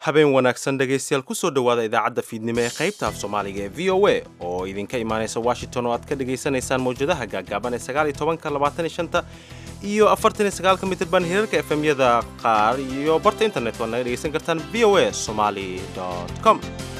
habeen wanaagsan dhegaystayaal kusoo dhowaada idaacadda fiidnimo ee qaybta af soomaaliga ee v o a oo idinka imaanaysa washington oo aad ka dhagaysanaysaan mawjadaha gaagaaban ee sagaal iyo tobanka labaatan iyo shanta iyo afartan iyo sagaalka mitirban hirarka efemyada qaar iyo barta internet waad naga dhegaysan kartaan v o a somali com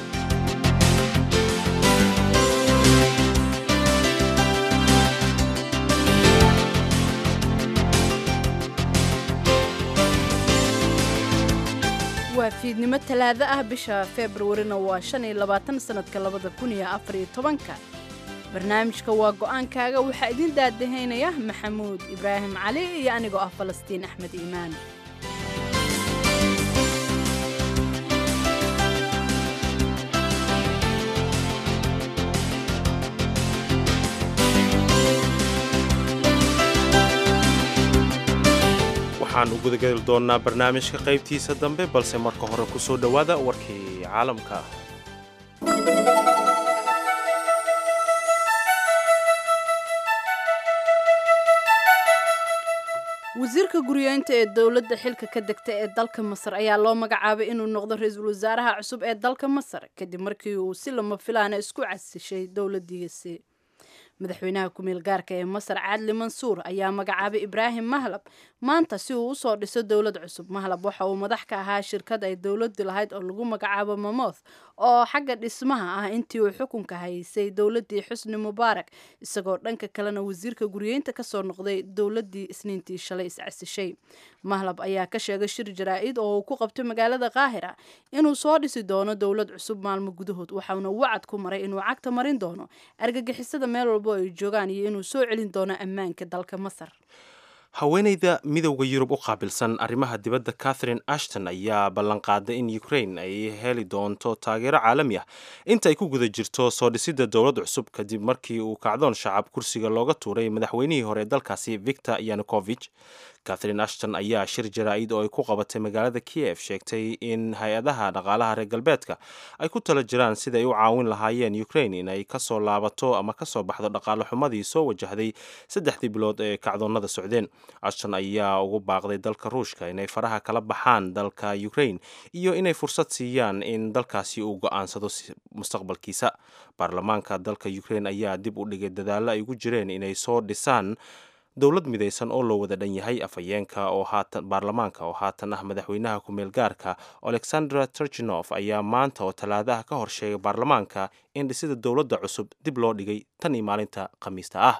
waa fiidnimo talaado ah bisha februarina waa shan iyo labaatan sanadka labada kun iyo afar iyo tobanka barnaamijka waa go-aankaaga waxaa idin daadahaynaya maxamuud ibraahim cali iyo anigoo ah falastiin axmed iimaan waxaan u gudageli doonnaa barnaamijka qaybtiisa dambe balse marka hore ku soo dhowaada warkii caalamka wasiirka guryeynta ee dowladda xilka ka degta ee dalka masar ayaa loo magacaabay inuu noqdo ra-iisul wasaaraha cusub ee dalka masar kadib markii uu si lama filaana isku casishay dowladdiisi madaxweynaha ku-meel gaarka ee masar cadli mansuur ayaa magacaabay ibraahim mahlab maanta si uu usoo dhiso dowlad cusub mahlab waxa uu madax ka ahaa shirkad ay dowladdu lahayd oo lagu magacaabo mamoth oo xagga dhismaha ah intii uu xukunka haysay dowladdii xusni mubaarak isagoo dhanka kalena wasiirka guryeynta kasoo noqday dowladdii isniintii shalay iscasishay mahlab ayaa ka sheegay shir jaraa-id oo uu ku qabtay magaalada qaahira inuu soo dhisi doono dowlad cusub maalmo gudahood waxauna wacad ku maray inuu cagta marin doono argagixisada meel walbo ay joogaan iyo inuu soo celin doono ammaanka dalka masar haweenayda midowda yurub u qaabilsan arrimaha dibadda catherine ashton ayaa ballanqaaday in ukraine ay heli doonto taageero caalami ah inta ay ku guda jirto soo dhisidda dowlad cusub kadib markii uu kacdoon shacab kursiga looga tuuray madaxweynihii hore ee dalkaasi victor yanukovich catherine ashton ayaa shir jaraa-id oo ay ku qabatay magaalada kiev sheegtay in hay-adaha dhaqaalaha reer galbeedka ay ku tala jiraan siday u caawin lahaayeen ukraine inay kasoo laabato ama kasoo baxdo dhaqaale xumadii soo wajahday saddexdii bilood ee kacdoonnada socdeen ashton ayaa ugu baaqday dalka ruushka inay faraha kala baxaan dalka ukraine iyo inay fursad siiyaan in dalkaasi uu go-aansado mustaqbalkiisa baarlamaanka dalka ukraine ayaa dib u dhigay dadaallo ay ugu jireen inay soo dhisaan dowlad midaysan oo loo wada dhan yahay afhayeenka oo haatan baarlamaanka oo haatan ah madaxweynaha ku-meel gaarka alexandra turchinof ayaa maanta oo talaadaha ka horsheegay baarlamaanka in dhisida dowladda cusub dib loo dhigay tan iyo maalinta khamiista ah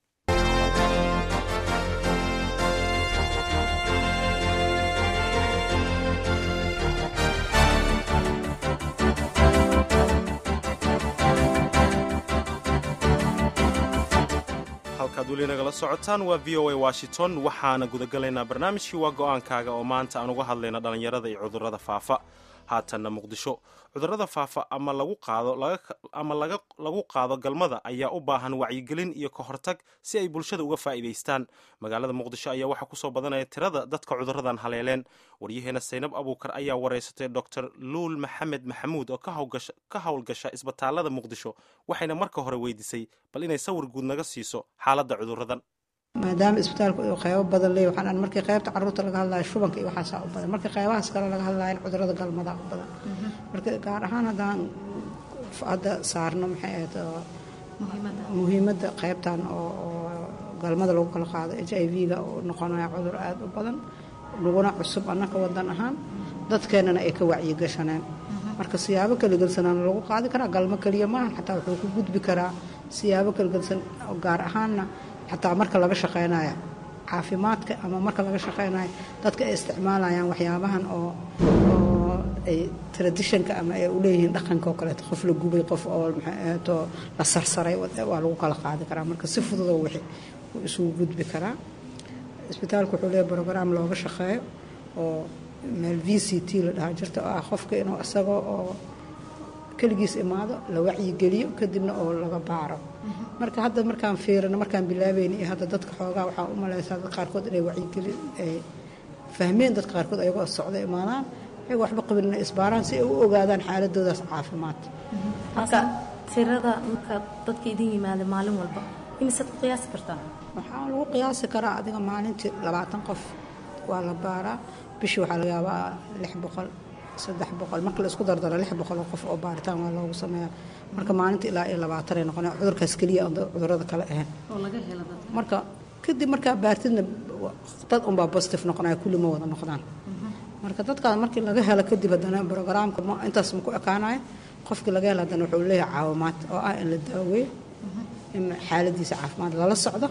halkaad weli nagala socotaan waa v o a washington waxaana gudagalaynaa barnaamijkii waa go-aankaaga oo maanta aan uga hadlayna dhallinyarada iyo cudurrada faafa haatanna muqdisho cudurrada faafa ama lagu qaado ama lagu qaado galmada ayaa u baahan wacyigelin iyo ka hortag si ay bulshada uga faa'iidaystaan magaalada muqdisho ayaa waxaa kusoo badanaya tirada dadka cudurradan haleeleen waryaheena saynab abuukar ayaa wareysatay doctor luul maxamed maxamuud oo ka howlgasha isbitaalada muqdisho waxayna marka hore weydiisay bal inay sawir guud naga siiso xaaladda cudurradan maadaama isbitaalku uu qeybo badan leey waxaan markii qeybta caruurta laga hadlayo shubanka iyo waxaasaa u badan markii qeybahaas kale laga hadlayo cudurada galmadaa u badan marka gaar ahaan haddaan hadda saarno maxay ahayd muhiimadda qeybtan oo galmada lagu kala qaado h i v-ga oo noqonaya cudur aada u badan laguna cusub annaka wadan ahaan dadkeennana ay ka wacyigashaneen marka siyaabo kalagelsanaan lagu qaadi karaa galmo keliya maaha xataa wuxuu ku gudbi karaa siyaabo kalagelsan gaar ahaanna xataa marka laga shaqeynayo caafimaadka ama marka laga shaqeynayo dadka ay isticmaalayaan waxyaabahan oo oo ay traditionka ama ay uleeyihiin dhaqanka oo kaleeto qof la gubay qof oo maxaato la sarsaray waa lagu kala qaadi karaa marka si fududoo wixi wuu isugu gudbi karaa isbitaalku wuxuu leeyahy brograam looga shaqeeyo oo meel v c t la dhahaa jirta oo ah qofka inuu isagoo oo keligiis imaado la wacyigeliyo kadibna oo laga baaro marka hadda markaan fiirino markaan bilaabayna iyo hadda dadka xoogaa waxaa u malaysaa dad qaarkood inay wacyigelin ay fahmeen dadka qaarkood ayagoo socda imaadaan ayagoo waxba qabin inay isbaaraan si ay u ogaadaan xaaladoodaas caafimaad marka tirada marka dadka idin yimaada maalin walba imisaad ku qiyaasi kartaa waxaa lagu qiyaasi karaa adiga maalintii labaatan qof waa la baaraa bishii waxaa laga yaabaa lix boqol saddex boqol marka la isku dardaro lix boqol oo qof oo baaritaan waa loogu sameeyaa marka maalinta ilaa iyo labaatan ay noqonaya cudurkaas keliya aan cudurada kale ahayn marka kadib markaa baartidna dad unbaa positive noqonaya kulli ma wada noqdaan marka dadkaas markii laga helo kadib haddana brogaraamka intaas ma ku ekaanaya qofkii laga helo haddana wuxuu leeyahay caawimaad oo ah in la daaweeyo in xaaladiisa caafimaad lala socdo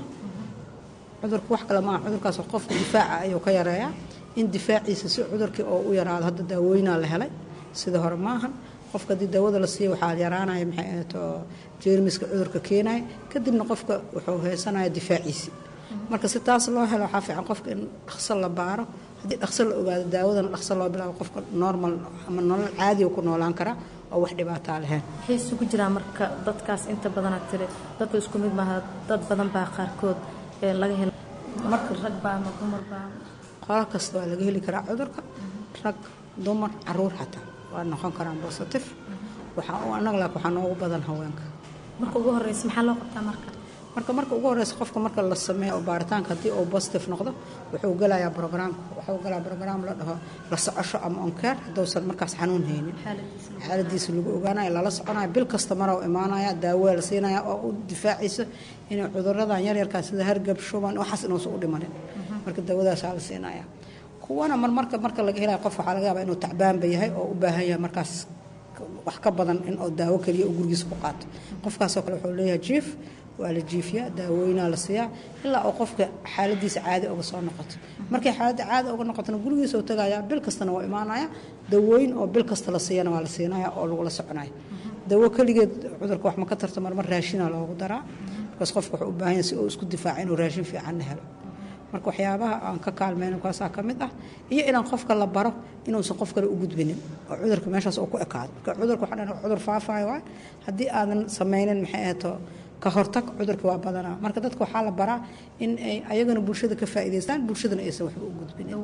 cudurka wax kale maaha cudurkaas qofka difaaca ayuu ka yareeyaa in difaaciisa si cudurkii oo u yaraado hadda daaweynaa la helay sida hore maahan qofka haddii daawada la siiya waxaa yaraanaya maxay ahayd oo jeermiska cudurka keenaya kadibna qofka wuxuu haysanaya difaaciisii marka si taas loo helo waxaa fiican qofka in dhaqso la baaro haddii dhaqso la ogaado daawadana dhaqso loo bilaabo qofka normal ama nolol caadiga ku noolaan karaa oo wax dhibaataa lahayn waxay isugu jiraan marka dadkaas inta badanaad tiri dadku isku mid maaha dad badan baa qaarkood ee laga helo marka rag baa ama dumar baa qolo kasta waa laga heli karaa cudurka rag dumar caruur xataa waa noqon karaan positive waxaa anaga laak waxaa noogu badan haweenka marka ugu horeysa maxaa loo qabtaa marka marka marka ugu horeysa qofka marka la sameeyo oo baaritaanka haddii uu positive noqdo wuxuu gelayaa brograamka wuxuu galaa brograam la dhaho la socosho ama onkeer hadduusan markaas xanuun haynin xaaladiisa lagu ogaanayo lala soconayo bil kasta mara u imaanaya daawaa la siinaya oo u difaacayso inay cuduradan yaryarkaa sida hargab shuban waxaas inuusan u dhimanin marka daawadaasaa la siinaya kuwana marmarka marka laga helaya qof waxaa laga yaabaa inuu tacbaanba yahay oo u baahan yahay markaas wax ka badan in oo daawo keliya uu gurigiisa ku qaato qofkaasoo kale wuxuu leeyahay jiif waa la jiifiyaa daawooyinaa la siiyaa ilaa uu qofka xaaladiisa caadi uga soo noqoto markay xaaladda caadi uga noqotona gurigiisa uu tagayaa bil kastana waa imaanaya daawooyin oo bil kasta la siiyana waa la siinaya oo lagula soconaya daawo keligeed cudurka wax ma ka tarto marmar raashina loogu daraa markaas qofka wuxuu u baahan yahay si uu isku difaaca inuu raashin fiicanna helo marka waxyaabaha aan ka kaalmayno kaasaa ka mid ah iyo inaan qofka la baro inuusan qof kale u gudbinin oo cudurka meeshaas uu ku ekaado marka cudurka waxaa dhan cudur faafayo waay haddii aadan samaynin maxay ahayto ka hortag cudurka waa badanaa marka dadka waxaa la baraa in ay ayagana bulshada ka faa'iidaystaan bulshadana aysan waxba u gudbinin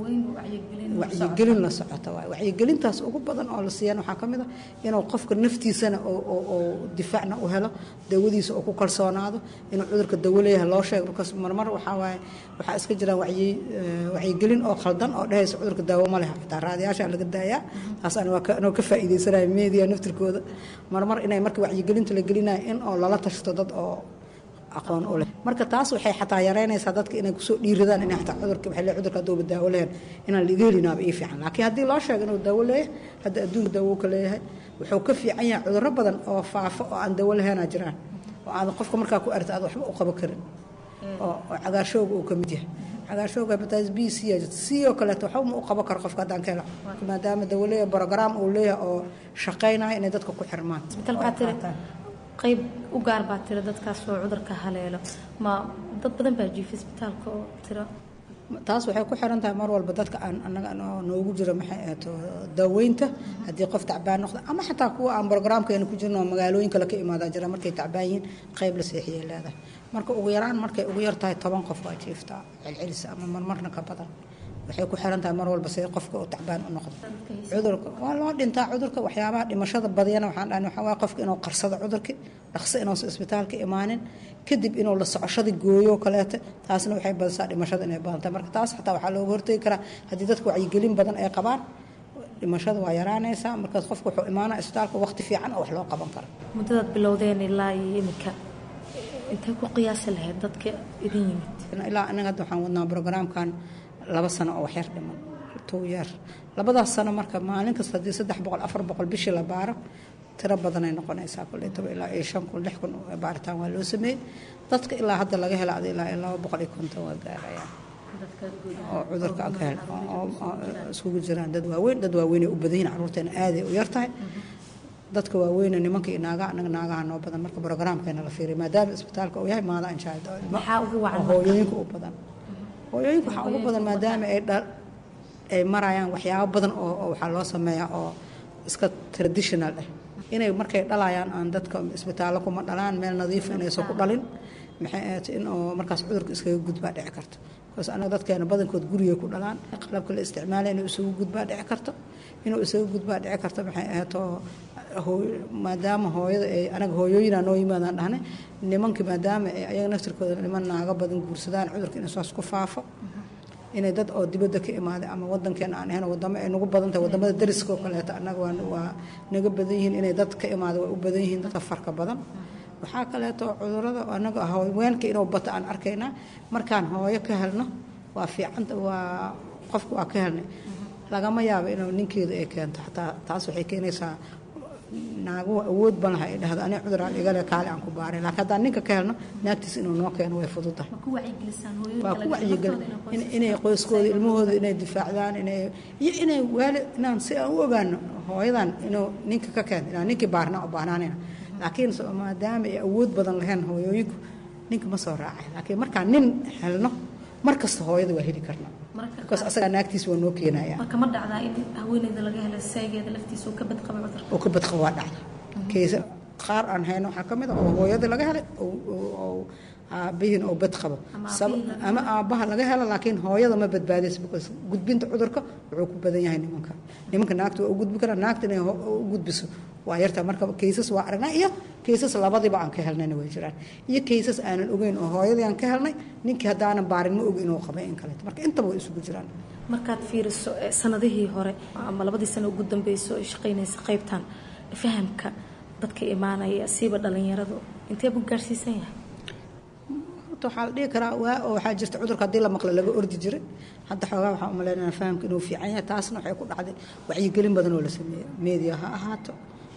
wacyigelin la socota waay wacyigelintaas ugu badan oo la siiyaan waxaa ka mid ah inuu qofka naftiisana oo difaacna u helo daawadiisa oo ku kalsoonaado inuu cudurka dawo leeyahay loo sheego markaas marmar waxaa waaye waxaa iska jiraan wacyi wacyigelin oo khaldan oo dhehaysa cudurka daawo ma leh xitaa raadiyaasha laga daayaa taas anoo ka faa'iidaysanaya media naftirkooda marmar inay marka wacyigelinta la gelinaya in oo lala tashto dad oo aqoon u leh marka taas waxay xataa yareynaysaa dadka inay kusoo dhiiradaan inay xataa cudurka waxay leeyahay cudurka hadduu daawo leeyahay inaan laga helinaaba ii fiican laakiin haddii loo sheego inuu daawo leeyahay hadda adduunka daawo ka leeyahay wuxuu ka fiican yahay cudurro badan oo faafo oo aan daawo lahaynaa jiraan oo aad qofka markaa ku arta aad waxba u qaban karin oo cagaarshooga uu ka mid yahay cagaarshooga hepatitis b c c oo kaleeto waxba ma u qaban karo qofka haddaan ka helo maadaama daawo leeyahay program uu leeyahay oo shaqaynaya inay dadka ku xirmaan qayb u gaar baa tira dadkaas oo cudurka haleelo ma dad badan baa jiifa isbitaalka oo tira taas waxay ku xiran tahay mar walba dadka aan anaga noogu jiro maxay ahaato daaweynta haddii qof tacbaan noqdo ama xataa kuwa aan brograamkeena ku jirno magaalooyin kale ka imaadaa jira markay tacbaan yihiin qayb la seexiyay leedahay marka ugu yaraan markay ugu yar tahay toban qof waa jiiftaa celcelis ama marmarna ka badan waxay ku xiran tahay mar walba sida qofka uu tacbaan u noqdo cudurka waa loo dhintaa cudurka waxyaabaha dhimashada badiyana waxaan dhahnay waxaa waaye qofka inuu qarsado cudurki dhaqso inuusan isbitaalka imaanin kadib inuu la socoshadii gooyo kaleete taasna waxay badisaa dhimashada inay badantahay marka taas xataa waxaa looga hortegi karaa haddii dadka wacyigelin badan ay qabaan dhimashada waa yaraanaysaa markaas qofka wuxuu imaanaa isbitaalka waqti fiican oo wax loo qaban karo muddadaad bilowdeen ilaa iyo iminka intay ku qiyaasi lahayd dadka idin yimid ilaa anaga hadda waxaan wadnaa brograamkan laba sano oo waxyar dhiman two year labadaas sano marka maalin kasta haddii saddex boqol afar boqol bishii la baaro tiro badanay noqonaysaa kuley toba ilaa iyo shan kun lix kun baaritaan waa loo sameeyey dadka ilaa hadda laga hela ada ilaa iyo laba boqol iyo konton waa gaarayaan oo cudurka ka hel oo iskugu jiraan dad waaweyn dad waaweynay u badan yihin carruurteena aaday u yar tahay dadka waaweyne nimanka iyo naagaha anaga naagaha noo badan marka brograamkeena la fiiriy maadaama isbitaalka uu yahay maada anjaad hooyooyinka u badan hooyooyinka waxaa ugu badan maadaama ay ay marayaan waxyaabo badan oo waxaa loo sameeyaa oo iska traditional ah inay markay dhalayaan aan dadka isbitaallo kuma dhalaan meel nadiifa inaysan ku dhalin maxay ahayd in oo markaas cudurka iskaga gudbaa dhici karto bikaas anaga dadkeena badankood gurigay ku dhalaan qalabka la isticmaalaya inuu isagu gudbaa dhici karto inuu isaga gudbaa dhici karto maxay ahayd oo maadaama hooyada ay anaga hooyooyinaa noo yimaadaan dhahnay nimanka maadaama ay ayaga naftirkooda niman naago badan guursadaan cudurka inuu saas ku faafo inay dad oo dibadda ka imaaday ama wadankeena aan ahayn wadamo ay nagu badan tahay wadamada dariska oo kaleeto annaga waa naga badan yihiin inay dad ka imaada waa u badan yihiin dadka farka badan waxaa kaleeto cudurada anaga haweenka inuu bato aan arkaynaa markaan hooyo ka helno waa fiicanta waa qofka waa ka helnay lagama yaabo inuu ninkeedu ay keento xataa taas waxay keenaysaa naagu awood ban laha ay dhahdo aniga cuduraan igale kaale aan ku baaray laakiin haddaan ninka ka helno naagtiis inuu noo keeno way fududahay waa ku wacyigelin inay qoyskooda ilmahooda inay difaacdaan inay iyo inay waali inaan si aan u ogaano hooyadan inuu ninka ka keento inaan ninkii baarna u baahnaanayna laakiin maadaama ay awood badan lahayn hooyooyinku ninka ma soo raacay laakiin markaan nin helno mar kasta hooyada waa heli karnaa bikaas asagaa naagtiis waa noo keenaya marka ma dhacdaa in haweeneyda laga helo seegeeda laftiisa uu ka badqabo cudurka oo ka badqabo waa dhacda keesa qaar aan hayno waxaa ka mid a oo hooyada laga helay oo aabihiin oo badqabo ama aabbaha laga helo laakiin hooyada ma badbaadaysa because gudbinta cudurka wuxuu ku badan yahay nimanka nimanka naagta waa u gudbi karaa naagta inay u gudbiso waa yartaa marka kaysas waa aragnaa iyo kaysas labadiiba aan ka helnayna way jiraan iyo kaysas aanan ogeyn oo hooyadii aan ka helnay ninkii haddaanan baarin ma og inuu qabay in kaleeto marka intaba way isugu jiraan markaad fiiriso sanadihii hore ama labadii sano ugu dambeyso ay shaqaynaysa qaybtan fahamka dadka imaanaya siiba dhalinyaradu intee buu gaarsiisan yahay waxaa la dhihi karaa waa oo waxaa jirta cudurka haddii la maqlo laga ordi jiray hadda xoogaa waxaan umaleynaya fahamka inuu fiican yahay taasna waxay ku dhacday wacyigelin badan oo la sameeyo media ha ahaato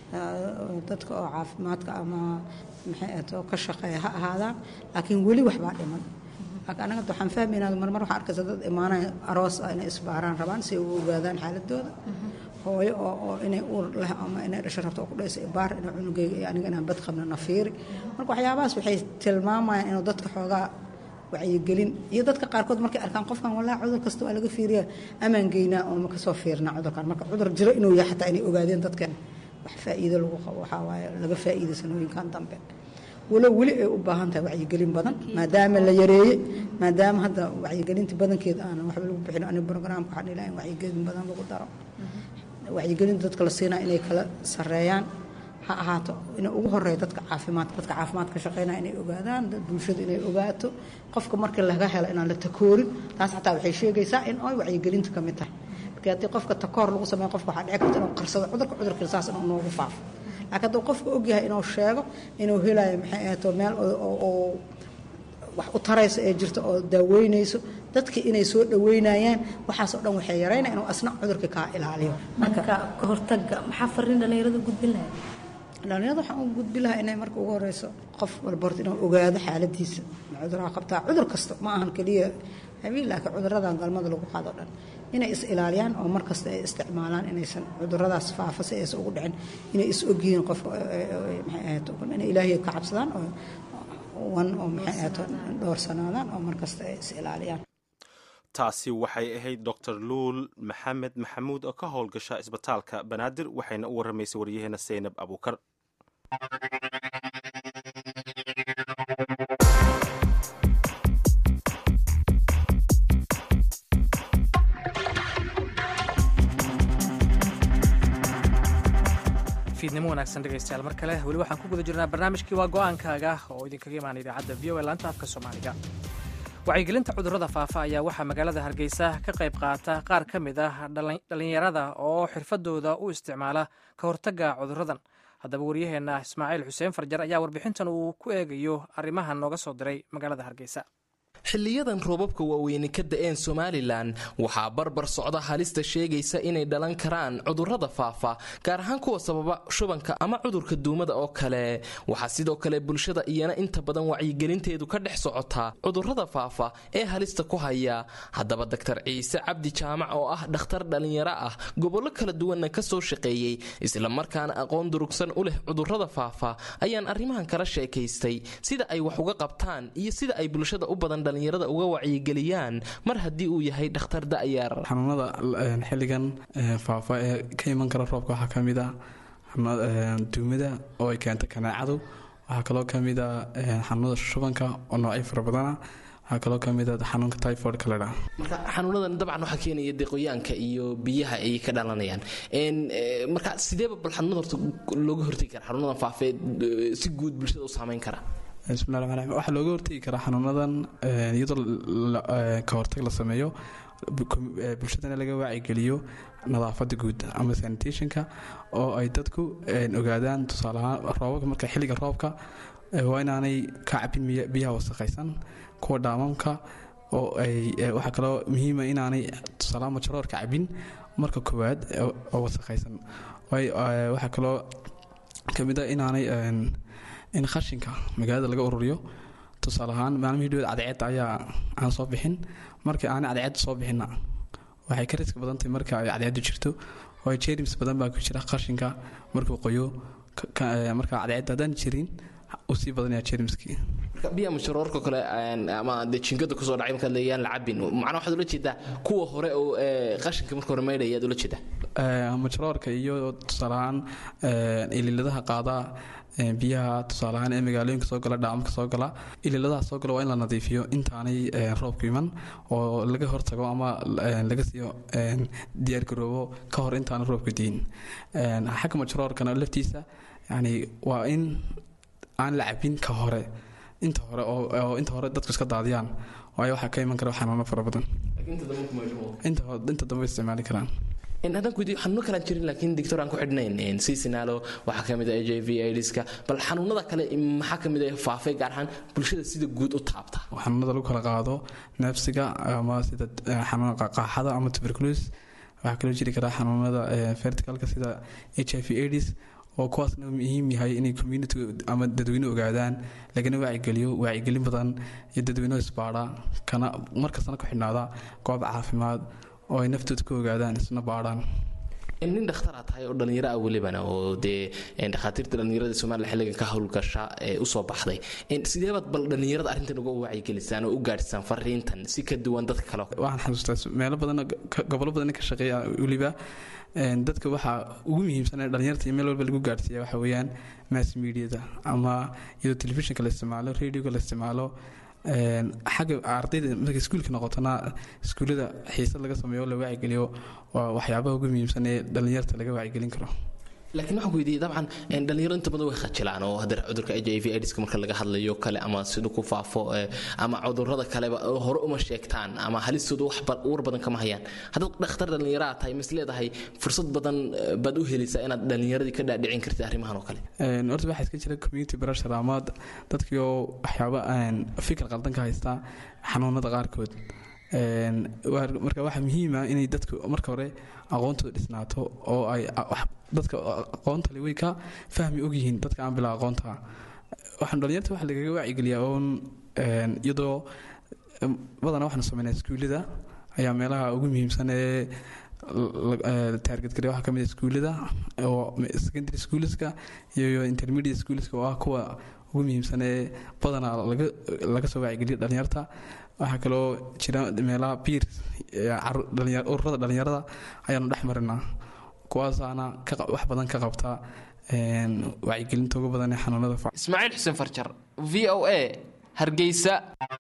dadka oo caafimaadka ama maxay ahato ka shaqeeya ha ahaadaan laakiin weli waxbaa dhiman laakiin anaga waxaan fahmaynaa marmar waxaan arkaysa dad imaanaya aroos ah inay isbaaraan rabaan si ay u ogaadaan xaaladooda hooyo oo oo inay uur leh ama inay dhasho rabto oo ku dhaysa baar inay cunugeyga iyo aniga inaan bad qabno nafiiri marka waxyaabahaas waxay tilmaamayaan inuu dadka xoogaa wacyigelin iyo dadka qaarkood markay arkaan qofkan walaa cudur kasta waa laga fiiriyaa amaan geynaa oo ma kasoo fiirnaa cudurkan marka cudur jiro inuu yahay xataa inay ogaadeen dadkan wax faa'iido lagu qabo waxaa waaye laga faa'iiday sanooyinkan dambe walow weli ay u baahan tahay wacyigelin badan maadaama la yareeyey maadaama hadda wacyigelinta badankeeda aanan waxba lagu bixin aniga programka waxaan ilahay in wacyigelin badan lagu daro wacyigelinta dadka la siinaa inay kala sareeyaan ha ahaato inay ugu horeeya dadka caafimaadka dadka caafimaadka shaqeynaya inay ogaadaan bulshada inay ogaato qofka markii laga helo inaan la takoorin taas xataa waxay sheegaysaa in ay wacyigelinta ka mid tahay markii haddii qofka takoor lagu sameeyo qofka waxaa dhici karta inuu qarsado cudurka cudurkii saas inuu noogu faafo laakiin hadduu qofka ogyahay inuu sheego inuu helayo maxay ahaato meel oo wax u tarayso ee jirta oo daaweynayso dadkii inay soo dhaweynayaan waxaas oo dhan waxay yaraynaya inuu asna cudurka kaa ilaaliyo marka ka hortaga maxaa fariin dhalinyarada gudbin lahayd dhalinyarada waxaan u gudbi lahaa inay marka ugu horeyso qof walba horta inuu ogaado xaaladiisa ma cuduraha qabtaa cudur kasta ma ahan keliya habiil laakiin cuduradan galmada lagu qaado dhan inay is ilaaliyaan oo mar kasta ay isticmaalaan inaysan cuduradaas faafa si aysan ugu dhicin inay is ogyihiin qofka maxay ahayd inay ilaahay ka cabsadaan oo wan oo maxay ahayd dhowrsanaadaan oo mar kasta ay is ilaaliyaan taasi waxay ahayd dor luul maxamed maxamuud oo ka howlgasha isbitaalka banaadir waxayna u waramaysay waryaheena seynab abuukar fiidnimo wanaagsan dhegaystayaal mar kale weli waxaan ku guda jirnaa barnaamijkii waa go-aankaaga oo idinkaga imaanay idaacadda v o e laanta afka soomaaliga wacyigelinta cudurrada faafa ayaa waxaa magaalada hargeysa ka qayb qaata qaar ka mid ah dhallinyarada oo xirfadooda u isticmaala ka hortagga cudurradan haddaba waryaheenna ismaaciil xuseen farjar ayaa warbixintan uu ku eegayo arrimahan nooga soo diray magaalada hargeysa xiliyadan roobabka waaweyne ka da-een somalilan waxaa barbar socda halista sheegaysa inay dhalan karaan cudurrada faafa gaar ahaan kuwa sababa shubanka ama cudurka duumada oo kale waxaa sidoo kale bulshada iyana inta badan wacyigelinteedu ka dhex socotaa cudurrada faafa ee halista ku haya haddaba doktar ciise cabdi jaamac oo ah dhakhtar dhallinyaro ah gobollo kala duwanna kasoo shaqeeyey islamarkaana aqoon durugsan u leh cudurrada faafa ayaan arrimahan kala sheekaystay sida ay wax uga qabtaan iyo sida ay bulshada u badan dhalinyarada uga wacyigeliyaan mar haddii uu yahay dhakhtar da'yar xanuunada xilligan faafa ee ka iman kara roobka waxaa ka mid ah duumada oo ay keento kanaacadu waxaa kaloo ka mid a xanuunada shubanka oo noocyo fara badana waxaa kaloo ka mid a xanuunka typhoidka la dhaha marka xanuunadan dabcan waxaa keenaya deeqooyaanka iyo biyaha ay ka dhalanayaan marka sideeba bal xanuunada horta looga hortegi kara xanuunadan faafee si guud bulshada u saameyn kara bismillahi raxmaan raxiim waxaa looga hortegi karaa xanuunadan iyadoo ka hortag la sameeyo bulshadana laga waacigeliyo nadaafada guud ama sanitationka oo ay dadku ogaadaan tusaaleahaan roobabka marka xilliga roobka waa inaanay ka cabin biyaha wasaqaysan kuwa dhaamamka oo ay waxaa kaloo muhiima inaanay tusaalahaan majaroorka cabin marka koowaad oo wasaqaysan waxaa kaloo kamid a inaanay in khashinka magaalada laga ururiyo tusaale ahaan maalmihii dhowed cadceedda ayaa aan soo bixin markii aanay cadceedda soo bixinna waxay ka riski badan tahay marka ay cadceeddu jirto oo jerims badan baa ku jira qashinka markuu qoyo marka cadceedda haddaan jirin uu sii badanaya jerimskii biya masharoorka kale ama dee jinkada kusoo dhacay markaad leeyaan la cabin macnaa waxaad ula jeedaa kuwa hore oo qashinka marka hore maydhaya aad ula jeedaa majaroorka iyo tusaaleahaan ililadaha qaadaa biyaha tusaaleahaan ee magaalooyinka soo gala dhaamka soo gala ililadaha soo gala waa in la nadiifiyo intaanay roobku iman oo laga hortago ama laga siiyo diyaargaroobo ka hor intaana roobka diin xagga majaroorkana laftiisa yani waa in aan la cabin ka hore inta hore oo inta hore dadku iska daadiyaan waayo waxaa ka iman kara xanuuno fara badan inta dambe isticmaali karaan haddaan ku xanuuno kalaan jirin laakiin doctor aan ku xidhnayn seasonalo waxaa ka mid ah h i v aidiska bal xanuunada kale maxaa ka mid ah faafay gaar ahaan bulshada sida guud u taabta xanuunada lagu kala qaado neefsiga ama sida xanuuna qaaxada ama tuberculosis waxaa kaloo jiri karaa xanuunada verticalka sida h i v aids oo kuwaasna muhiim yahay inay community ama dadweyne ogaadaan lagana waacigeliyo waacigelin badan iyo dadweyne isbaadha kana markastana ku xidhnaada goob caafimaad oo ay naftooda ku ogaadaan isna baadhaan nin dhakhtaraa tahay oo dhallinyaro ah welibana oo dee dhakhaatiirta dhallinyarada somaliya xilligan ka howlgasha ee usoo baxday sideebaad bal dhallinyarada arrintan uga wacyigelisaan oo u gaadhsaan fariintan si ka duwan dadka kale waxaan xasuustaa meelo badan gobollo badan ka shaqeeya weliba dadka waxaa ugu muhiimsan ee dhalinyarta iyo meel walba lagu gaadhsiiya waxa weeyaan mass mediada ama iyadoo telefishinka la isticmaalo radioga la isticmaalo xagga ardayda marka iskuulka noqotona iskuullada xiisad laga sameeyo la waacigeliyo waa waxyaabaha ugu muhiimsan ee dhalinyarta laga wacyigelin karo laakiin waxaan ku weydiiyey dabcan dhalinyaro inta badan way khajilaan oo haddana cudurka h i v aidiska marka laga hadlayo kale ama siduu ku faafo ama cudurrada kaleba hore uma sheegtaan ama halistooda wax war badan kama hayaan haddaad dhakhtar dhallinyaraa tahay mis leedahay fursad badan baad u helaysaa inaad dhallinyaradii ka dhaadhicin kartid arrimahan oo kale horta waxaa iska jira community pressure ama dadkii oo waxyaaba fikir qaldan ka haystaa xanuunada qaarkood marka waxaa muhiima inay dadku marka hore aqoontooda dhisnaato oo ay dadka aqoontale way ka fahmi ogyihiin dadka aan bilaa aqoonta waxaan dhalinyarta waxa lagaga waacigeliyaa oon iyadoo badanaa waxaanu sameynaa iskuullada ayaa meelaha ugu muhiimsan ee taargetgare waxaa kamid iskuullada oo secondary schoolska iyo intermediate schoolska oo ah kuwa ugu muhiimsan ee badanaa laga soo waacigeliya dhalinyarta waxaa kaloo jira meelaha biir ururada dhalinyarada ayaanu dhex marinaa kuwaasaana wax badan ka qabta wacyigelinta ugu badan ee xanuunada ismaaciil xuseen farjar v o a hargeysa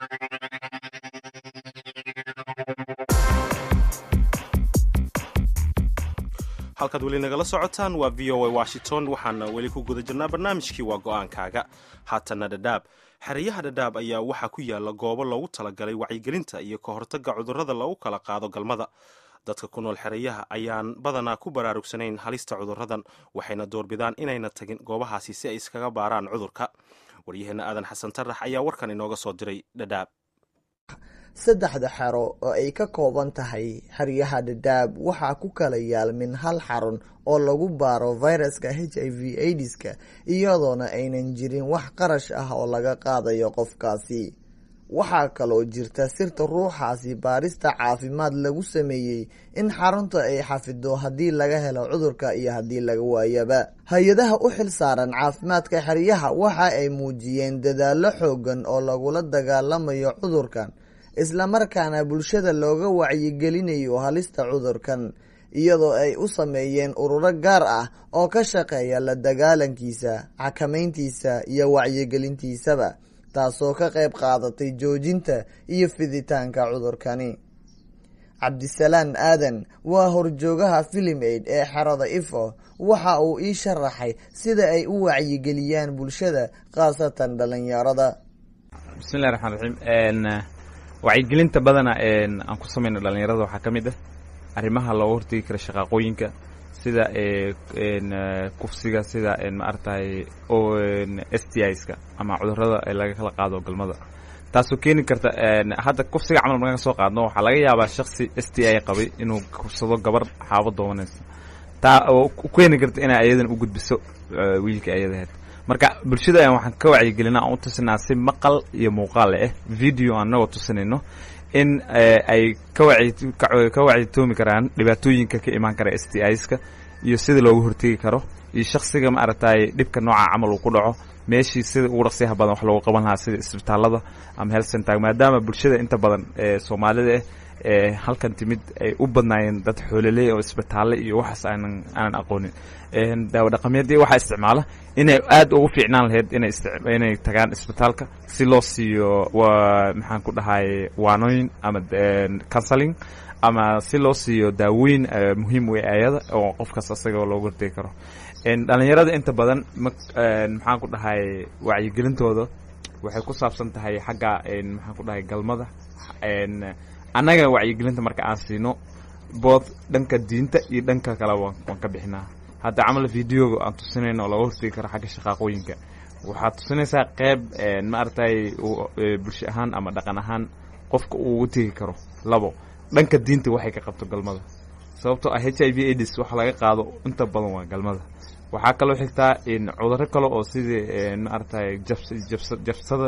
halkaad weli nagala socotaan waa v o a washington waxaana weli ku guda jirnaa barnaamijkii waa go-aankaaga haatana dhadhaab xeryaha dhadhaab ayaa waxaa ku yaala goobo loogu talagalay wacyigelinta iyo ka hortagga cudurrada lagu kala qaado galmada dadka ku nool xerayaha ayaan badanaa ku baraarugsanayn halista cudurradan waxayna doorbidaan inayna tagin goobahaasi si ay iskaga baaraan cudurka waryaheena aadan xasan tarax ayaa warkan inooga soo diray dhadhaab saddexda xero oo ay ka kooban tahay xeryaha dhadhaab waxaa ku kala yaalmin hal xarun oo lagu baaro fayraska h i v aidiska iyadoona aynan jirin wax qarash ah oo laga qaadayo qofkaasi waxaa kaloo jirta sirta ruuxaasi baarista caafimaad lagu sameeyey in xarunta ay xafido haddii laga helo cudurka iyo haddii laga waayaba hay-adaha u xil saaran caafimaadka xeryaha waxa ay muujiyeen dadaallo xoogan oo lagula dagaalamayo cudurkan islamarkaana bulshada looga wacyigelinayo halista cudurkan iyadoo ay u sameeyeen ururo gaar ah oo ka shaqeeya la dagaalankiisa xakamayntiisa iyo wacyigelintiisaba taasoo ka qayb qaadatay joojinta iyo fiditaanka cudurkani cabdisalaan aadan waa horjoogaha filim aid ee xerada ifo waxa uu ii sharaxay sida ay u wacyigeliyaan bulshada khaasatan dhalinyarada bismillahi raxmaan raxiim wacyigelinta badana aan ku samayno dhalinyarada waxaa ka mid ah arrimaha looga hortegi kara shaqaaqooyinka sida kufsiga sida maaragtay s t iska ama cudurada laga kala qaado galmada taasoo keeni karta hadda kufsiga camal markaan soo qaadno waxaa laga yaabaa shaksi s t i qabay inuu kufsado gabar xaabo doobanaysa taa oo keeni karta inay ayadan u gudbiso wiilka ayadaheed marka bulshada ayaan waxaan ka wacyigelinaa aan u tusinaa si maqal iyo muuqaal ah video anagoo tusinayno in ay ka wacitoomi karaan dhibaatooyinka ka imaan kara s t iska iyo sida looga hortegi karo iyo shaksiga maaragtay dhibka nooca camal uu ku dhaco meeshii sida ugu dhaqsiyaha badan wax loogu qaban lahaa sida isbitaalada ama health center maadaama bulshada inta badan ee soomaalida ah ee halkan timid ay u badnaayeen dad xoololey oo isbitaalle iyo waxaas aanan aanan aqoonin daawo dhaqameedii waxaa isticmaala inay aad ugu fiicnaan lahayd inay inay tagaan isbitaalka si loo siiyo maxaan ku dhahay waanooyin ama counseling ama si loo siiyo daawooyin muhiim u ayada oo qofkaas asagao looga hortegi karo dhalinyarada inta badan maxaan ku dhahay wacyigelintooda waxay ku saabsan tahay xagga maxaan ku dhahay galmada annaga wacyigelinta marka aan siino bood dhanka diinta iyo dhanka kale waan ka bixinaa hadda camal videoga aan tusinayno oo laga hortegi karo xagga shaqaaqooyinka waxaad tusinaysaa qeyb maaragtay bulsho ahaan ama dhaqan ahaan qofka uu ugu tegi karo labo dhanka diinta waxay ka qabto galmada sababtoo ah h i v aids waxa laga qaado inta badan waa galmada waxaa kaloo xigtaa cuduro kale oo sidii maaragtay jabsada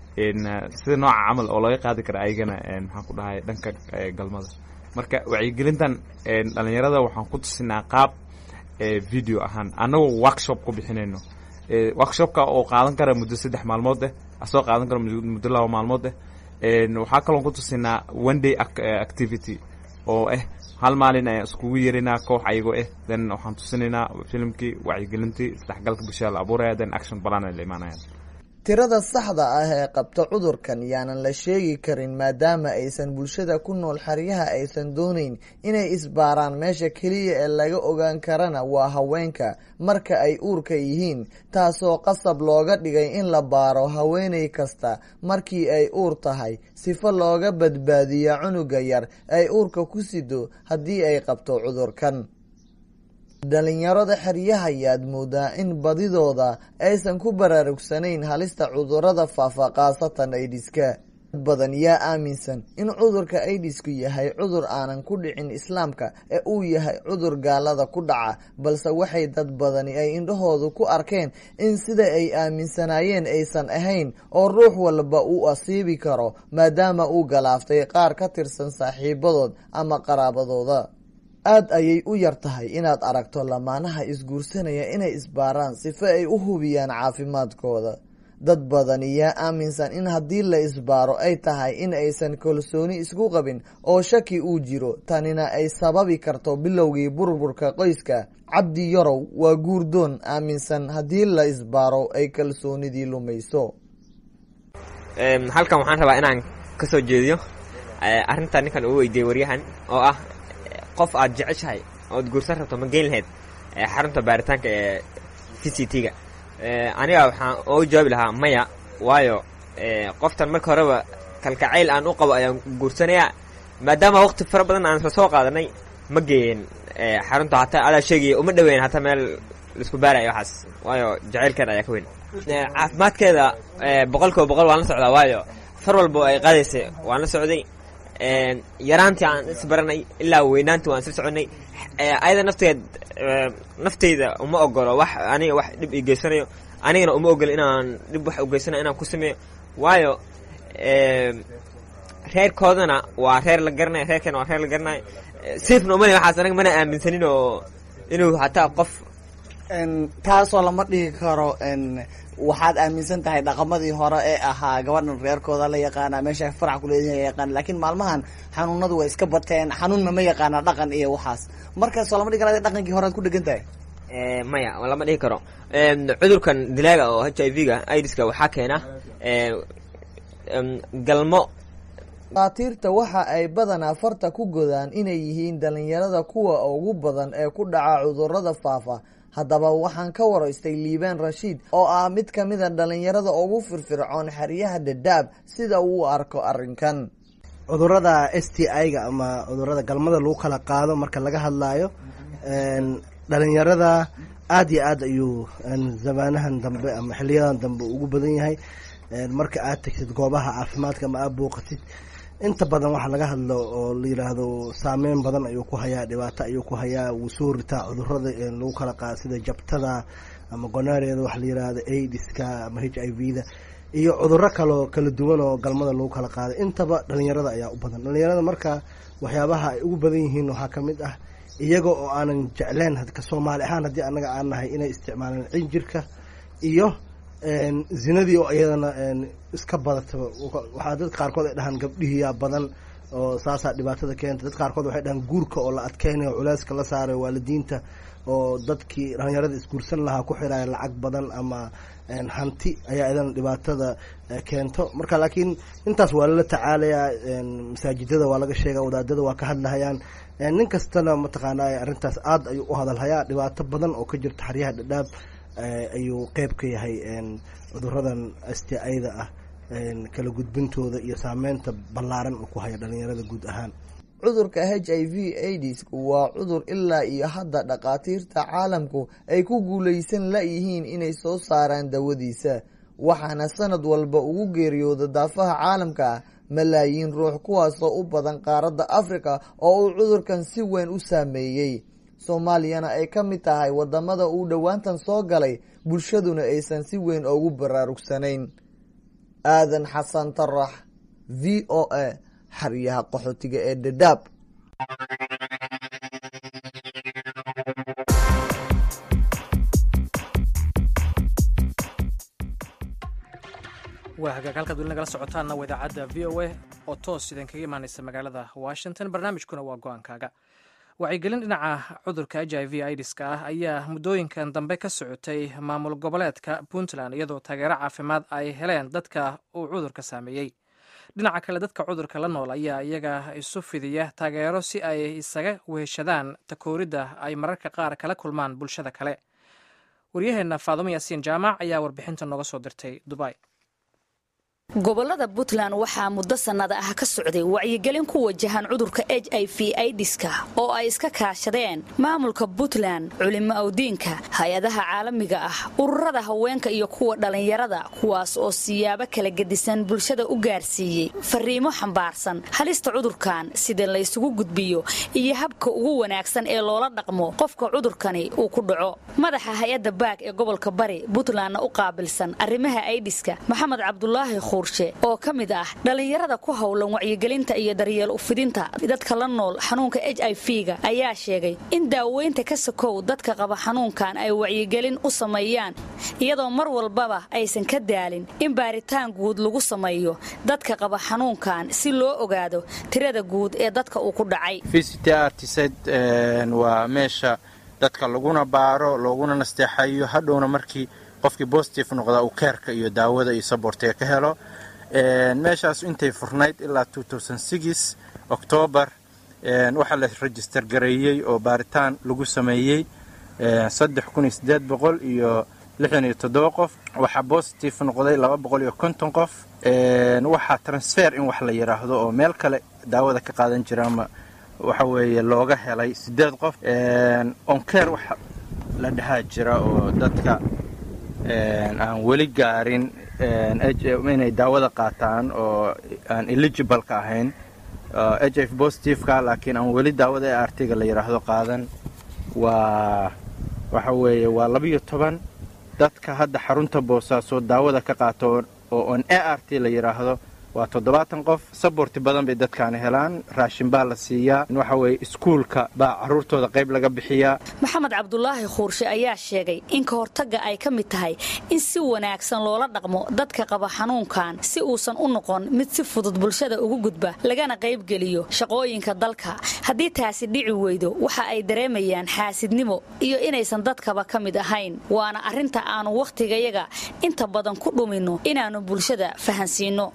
sida nooca camal oo laga qaadi kara ayagana maxaan ku dhahay dhanka galmada marka wacyigelintan dhalinyarada waxaan ku tusinaa qaab video ahaan annagoo workshop ku bixinayno workshopka oo qaadan kara muddo saddex maalmood eh asoo qaadan kara muddo laba maalmood eh waxaa kaloon ku tusinaa one day activity oo ah hal maalin ayaan iskugu yeerinaa koox ayagoo ah then waxaan tusinaynaa filimkii wacyigelintii isdhexgalka bulshada la abuuraya then action balan ay la imaanayaan tirada saxda ah ee qabta cudurkan yaanan la sheegi karin maadaama aysan bulshada ku nool xeryaha aysan doonayn inay isbaaraan meesha keliya ee laga ogaan karana waa haweenka marka ay uurka yihiin taasoo qasab looga dhigay in la baaro haweeney kasta markii ay uur tahay sifo looga badbaadiyo cunuga yar ay uurka ku sido haddii ay qabto cudurkan dhalinyarada xeryaha ayaad moodaa in badidooda aysan ku baraarugsanayn halista cudurada faafa khaasatan aidiska dad badan yaa aaminsan in cudurka aidisku yahay cudur aanan ku dhicin islaamka ee uu yahay cudur gaalada ku dhaca balse waxay dad badani ay indhahoodu ku arkeen in sida ay aaminsanaayeen aysan ahayn oo ruux walba uu asiibi karo maadaama uu galaaftay qaar ka tirsan saaxiibadood ama qaraabadooda aada ayay u yar tahay inaad aragto lamaanaha isguursanaya inay isbaaraan sifo ay u hubiyaan caafimaadkooda dad badan yaa aaminsan in haddii la isbaaro ay tahay in aysan kalsooni isku qabin oo shaki uu jiro tanina ay sababi karto bilowgii burburka qoyska cabdi yarow waa guurdoon aaminsan haddii la isbaaro ay kalsoonidii lumayso halkan waxaan rabaa inaan ka soo jeediyo arrintan ninkan uu weydiiyey waryahan oo ah qof aad jeceshahay ood guursan rabto ma geyn lahayd xarunta baaritaanka ee t c t-ga aniga waxaan uga jawaabi lahaa maya waayo qoftan marka horeba kalkacayl aan u qabo ayaan guursanayaa maadaama waqti fara badan aan isla soo qaadanay ma geeyen xarunta hataa adaa sheegaya uma dhaweyn hataa meel laisku baaraya waxaas waayo jacaylkeeda ayaa ka weyn caafimaadkeeda boqol kiiba boqol waan la socdaa waayo far walba ay qaadaysay waan la socday yaraantii aan isbaranay ilaa weynaantii waan isla soconay ayada nafteed nafteyda uma ogolo wax aniga wax dhib i geysanayo anigana uma ogolo inaan dhib wax ugeysanayo inaan ku sameeyo waayo reerkoodana waa reer la garanayo reerkeena waa reer la garanayo safna umale waxaas anaga mana aaminsanin oo inuu hataa qof taasoo lama dhigi karo waxaad aaminsan tahay dhaqamadii hore ee ahaa gabadhan reerkooda la yaqaana meesha farac kuleedihin yaqaan laakiin maalmahan xanuunadu way iska bateen xanuunna ma yaqaana dhaqan iyo waxaas markaasoo lama dhigi kara dhaqankii hore aad ku dhegan tahay maya lama dhihi karo cudurkan dilaaga oo h i v ga idiska waxaa keena galmo dhakhaatiirta waxa ay badanaa farta ku godaan inay yihiin dhalinyarada kuwa ugu badan ee ku dhaca cudurada faafa haddaba waxaan ka waraystay liibaan rashiid oo ah mid ka mid a dhalinyarada ugu firfircoon xeryaha dhadhaab sida uu arko arrinkan cudurada s t i-ga ama cudurada galmada lagu kala qaado marka laga hadlaayo dhalinyarada aada iyo aad ayuu zamaanahan dambe ama xiliyadan dambe ugu badan yahay marka aad tagtid goobaha caafimaadka ama aad booqatid inta badan waxaa laga hadlo oo la yiraahdo saameyn badan ayuu ku hayaa dhibaato ayuu ku hayaa wuu soo ritaa cudurada lagu kala qaado sida jabtada ama gonareeda waxa la yirahdo aidiska ama h i v da iyo cuduro kaloo kala duwan oo galmada lagu kala qaado intaba dhalinyarada ayaa u badan dhalinyarada marka waxyaabaha ay ugu badan yihiin waxaa kamid ah iyaga oo aanan jecleen ka soomaali ahaan haddii anaga aan nahay inay isticmaalaan cinjirka iyo zinadii oo iyadana iska badataba waxaa dad qaarkood ay dhahaan gabdhihiyaa badan oo saasaa dhibaatada keenta dad qaarkood waxay dhahaan guurka oo la adkeynayo culeyska la saarayo waalidiinta oo dadkii dhalinyarada isguursan lahaa ku xiraya lacag badan ama hanti ayaa idana dhibaatada keento marka laakiin intaas waa lala tacaalayaa masaajidada waa laga sheega wadaadada waa ka hadlahayaan nin kastana mataqaana arrintaas aada ayuu u hadalhayaa dhibaato badan oo ka jirta xaryaha dhadhaab ayuu qeyb ka yahay cuduradan sti-da ah kala gudbintooda iyo saameynta ballaaran uu ku haya dhalinyarada guud ahaan cudurka h i v aids waa cudur ilaa iyo hadda dhakhaatiirta caalamku ay ku guulaysan la-yihiin inay soo saaraan dawadiisa waxaana sanad walba ugu geeriyooda daafaha caalamka malaayiin ruux kuwaasoo u badan qaaradda afrika oo uu cudurkan si weyn u saameeyey soomaaliyana ay ka mid tahay wadamada uu dhowaantan soo galay bulshaduna aysan si weyn ugu baraarugsanayn aadan xasan tarax v o a xaryaha qaxootiga ee dhadhaab waa hagaag halkaad weli nagala socotaanna waa idaacadda v o a oo toos idinkaga imaaneysa magaalada washington barnaamijkuna waa go-aankaaga wacyigelin dhinaca cudurka h i v idiska ah ayaa muddooyinkan dambe ka socotay maamul goboleedka puntland iyadoo taageero caafimaad ay heleen dadka uu cudurka saameeyey dhinaca kale dadka cudurka la nool ayaa iyaga isu fidiya taageero si ay isaga weheshadaan takooridda ay mararka qaar kala kulmaan bulshada kale waryaheenna faadumo yaasiin jaamac ayaa warbixinta nooga soo dirtay dubai gobolada puntland waxaa muddo sannada ah ka socday wacyigelin ku wajahan cudurka h i v idiska oo ay iska kaashadeen maamulka puntland culimo awdiinka hay-adaha caalamiga ah ururada haweenka iyo kuwa dhallinyarada kuwaas oo siyaabo kala gedisan bulshada u gaarsiiyey fariimo xambaarsan halista cudurkan sida laysugu gudbiyo iyo habka ugu wanaagsan ee loola dhaqmo qofka cudurkani uu ku dhaco madaxa hay-adda baag ee gobolka bari puntlandna u qaabilsan arrimaha idiska maxamed cabdulaahi oo ka mid ah dhallinyarada ku howlan wacyigelinta iyo daryeel ufidinta dadka la nool xanuunka h i v ga ayaa sheegay in daaweynta ka sokow dadka qaba xanuunkan ay wacyigelin u sameeyaan iyadoo mar walbaba aysan ka daalin in baaritaan guud lagu sameeyo dadka qaba xanuunkan si loo ogaado tirada guud ee dadka uu ku dhacay waa meesha dadka laguna baaro looguna nasteexayo hadhowna markii qofkii bositive noqda uu keerka iyo daawada iyo sabortiga ka helo meeshaas intay furnayd ilaa octoobar waxaa la register gareeyey oo baaritaan lagu sameeyey iyo qof waxaa bositive noqday qof waxaa transfer in wax la yiraahdo oo meel kale daawada ka qaadan jira ama waxa weeye looga helay sideed qof onkeer wax la dhahaa jira oo dadka aan weli gaarin inay daawada qaataan oo aan eligibleka ahayn h f positiveka laakiin aan weli daawada e artiga la yidhaahdo qaadan waa waxa weeye waa labiyo toban dadka hadda xarunta boosaaso daawada ka qaato oo on a r t la yidhaahdo waa toddobaatan qof saborti badan bay dadkaani helaan raashin baa la siiyaa waxa weeye iskuulka baa caruurtooda qayb laga bixiyaa maxamed cabdulaahi khuurshe ayaa sheegay in ka hortagga ay ka mid tahay in si wanaagsan loola dhaqmo dadka qaba xanuunkan si uusan u noqon mid si fudud bulshada ugu gudba lagana qaybgeliyo shaqooyinka dalka haddii taasi dhici weydo waxa ay dareemayaan xaasidnimo iyo inaysan dadkaba ka mid ahayn waana arrinta aanu wakhtigayaga inta badan ku dhuminno inaannu bulshada fahansiinno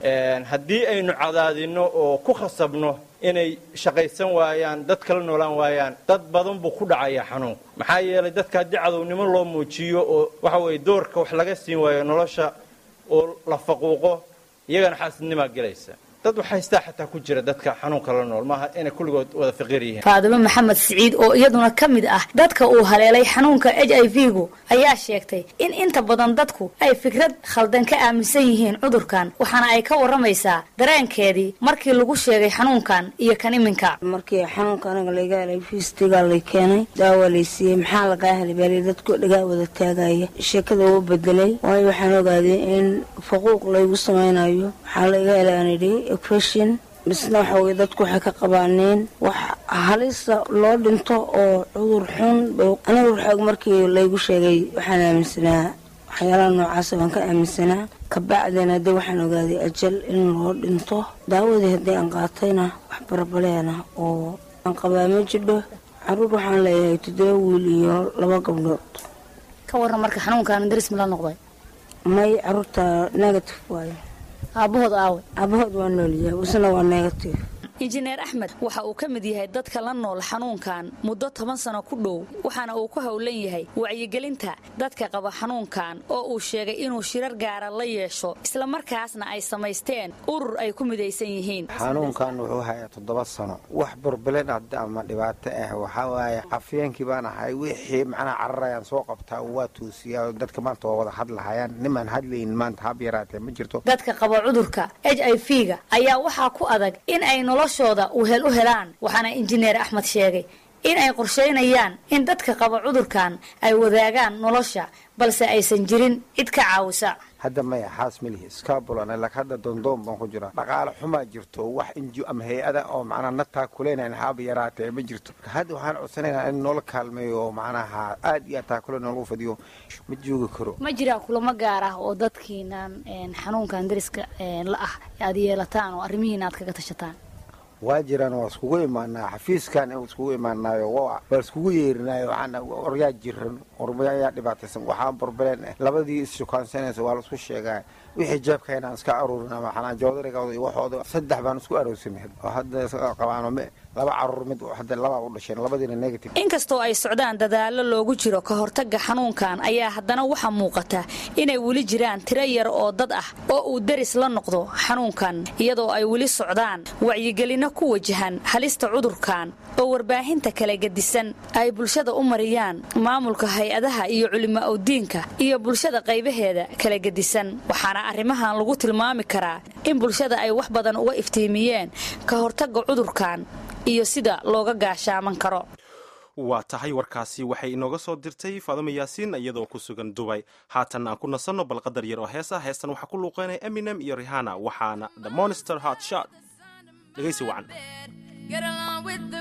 haddii aynu cadaadinno oo ku khasabno inay shaqaysan waayaan dad kala noolaan waayaan dad badan buu ku dhacayaa xanuunku maxaa yeelay dadka haddii cadownimo loo muujiyo oo waxa weeye doorka wax laga siin waayo nolosha oo la faquuqo iyagana xaasidnimaa gelaysa dad wax haystaa xataa ku jira dadka xanuunka la nool maaha inay kulligood wada faqiir yihiin faadimo maxamed siciid oo iyaduna ka mid ah dadka uu haleelay xanuunka h i v-gu ayaa sheegtay in inta badan dadku ay fikrad khaldan ka aaminsan yihiin cudurkan waxaana ay ka waramaysaa dareenkeedii markii lagu sheegay xanuunkan iyo kan iminka markii xanuunka anaga laga helay fiistigaa lay keenay daawa lay siiyey maxaa lagaa helay baali dadku dhagaa wada taagaya sheekada uu bedelay waayo waxaan ogaaday in faquuq laygu samaynayo waxaa laga helay aan idhi equation misna waxa weye dadku waxay ka qabaaneen wax halisa loo dhinto oo cudur xun aniga waxoog markii laygu sheegay waxaan aaminsanaa waxyaalaha noocaasa baan ka aaminsanaa kabacdina haddii waxaan ogaaday ajal in loo dhinto daawadii haddii aan qaatayna wax barabaleena oo aan qabaa ma jidho caruur waxaan leeyahay toddoba wiil iyo laba gabdhood ka waran marka xanuunkan daris ma la noqday may caruurta negative waayo aabahood aawe aabahood waa noolyahay isna waa negative injineer axmed waxa uu ka mid yahay dadka la nool xanuunkan muddo toban sano ku dhow waxaana uu ku howlan yahay wacyigelinta dadka qaba xanuunkan oo uu sheegay inuu shirar gaara la yeesho islamarkaasna ay samaysteen urur ay ku midaysan yihiin xanuunkan wuxuu hayaa toddoba sano wax burbilen ama dhibaato ah waxaa waaye afyeenkii baan ahay wixii macnaha cararayaan soo qabtaa waa toosiyaa dadka maanta waa wada hadlahayaan nimaan hadlaynin maanta hab yaraatee ma jirto dadka qaba cudurka h i v-ga ayaa waxaa ku adag in ay noloshooda uhel u helaan waxaana injineer axmed sheegay in ay qorshaynayaan in dadka qaba cudurkan ay wadaagaan nolosha balse aysan jirin cid ka caawisa hadda maya xaas malihi scabulan lak hadda doondoon baan ku jira dhaqaale xumaa jirto wax inji ama hay-ada oo macnaha nataa kuleynayn haaba yaraatee ma jirto hadda waxaan codsanaynaa in noola kaalmeeyo oo macnaha aad iyo aad taakule noogu fadiyo ma joogi karo ma jiraa kulamo gaar ah oo dadkiinan xanuunkan dariska la ah aad yeelataan oo arrimihiina aad kaga tashataan waa jiraan waa iskugu imaanaa xafiiskan iskugu imaanaayo waa iskugu yeerinaayo waxaana oryaa jiran oryaa dhibaataysan waxaan burbuleen labadii isshukaansanaysa waa laisku sheegaa wixii jeebkayna aan iska aruurina maxanaa joodarigooda iyo waxooda saddex baan isku aroosanay oo hadda qabaano laba caruur mid hadda labaa u dhasheen labadiina negative inkastoo ay socdaan dadaallo loogu jiro ka hortagga xanuunkan ayaa haddana waxaa muuqata inay weli jiraan tiro yar oo dad ah oo uu deris la noqdo xanuunkan iyadoo ay weli socdaan wacyigelinno ku wajahan halista cudurkan oo warbaahinta kala gedisan ay bulshada u mariyaan maamulka hay-adaha iyo culimo awdiinka iyo bulshada qaybaheeda kala gedisan waxaana arrimahan lagu tilmaami karaa in bulshada ay wax badan uga iftiimiyeen ka hortagga cudurkan iyo sida looga gaashaaman karo waa tahay warkaasi waxay inooga soo dirtay faadimo yaasiin iyadoo ku sugan dubay haatan aan ku nasanno balqadar yar oo hees ah heestan waxaa ku luuqeynaya eminem iyo rihana waxaana the monster hot shot dhegaysi wacan Get along with the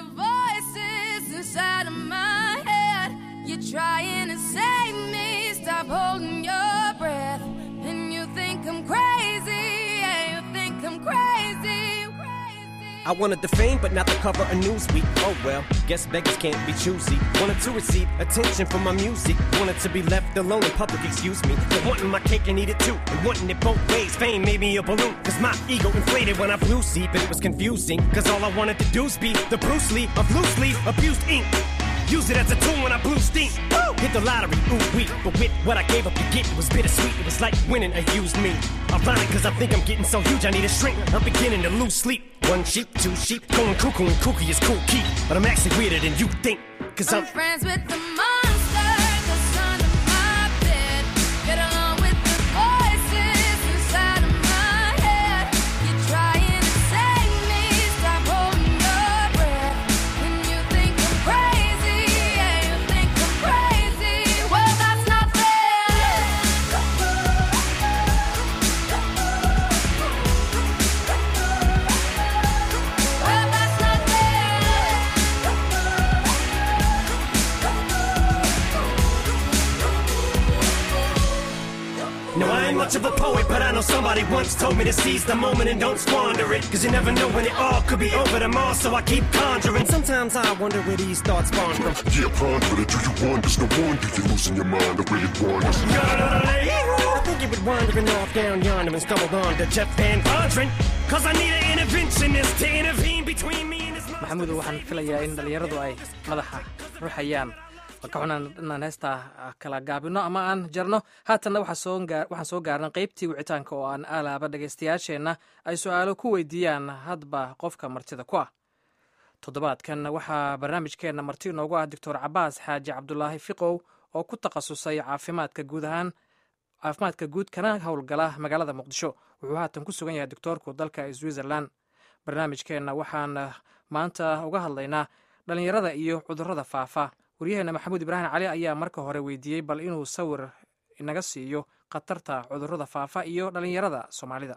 voices inside of my head. You're trying to save me. Stop holding your breath. And you think I'm crazy. Yeah, you think I'm crazy. I wanted the fame, but not the cover of Newsweek. Oh well, guess beggars can't be choosy. Wanted to receive attention from my music. Wanted to be left alone in public, excuse me. But wanting my cake and eat it too. And wanting it both ways. Fame made me a balloon. Cause my ego inflated when I flew see, but it was confusing. Cause all I wanted to do is be the Bruce Lee of loosely abused ink. Use it as a tool when I blew steam. Woo! Hit the lottery, ooh wee. But with what I gave up to get, it was bittersweet. It was like winning a used me. Ironic, cause I think I'm getting so huge, I need a shrink. I'm beginning to lose sleep. One sheep, two sheep, going cuckoo and kooky is cool key. But I'm actually weirder than you think. Cause I'm, I'm friends with the monster that's under my bed. Get along with the voices inside of my head. You're trying to save me. Stop holding your breath. And you think I'm crazy. Yeah, you think I'm crazy. Well, that's not fair. Well, that's not much of a poet, but I know somebody once told me to seize the moment and don't squander it. Cause you never know when it all could be over tomorrow, so I keep conjuring. Sometimes I wonder where these thoughts spawn from. Yeah, ponder it. Do you wonder? No wonder you're losing your mind the way it wanders. I think you were wandering off down yonder and stumbled on to Jeff Van Vondren. Cause I need an interventionist to intervene between me and his maxamuud waxaan filayaa in dhallinyaradu ay madaxa ruxayaan marka xunaan inaan heestaa kala gaabino ama aan jarno haatanna waxaan soo gaarnay qaybtii wicitaanka oo aan alaaba dhegaystayaasheenna ay su-aalo ku weydiiyaan hadba qofka martida ku ah toddobaadkan waxaa barnaamijkeenna marti inoogu ah doctor cabaas xaaji cabdulaahi fiqow oo ku takhasusay caafimaadka guud ahaan caafimaadka guud kana howlgala magaalada muqdisho wuxuu haatan ku sugan yahay doctoorku dalka switzerland barnaamijkeenna waxaan maanta uga hadlaynaa dhallinyarada iyo cudurrada faafa waryaheena maxamuud ibraahim cali ayaa marka hore weydiiyey bal inuu sawir inaga siiyo khatarta cudurrada faafa iyo dhallinyarada soomaalida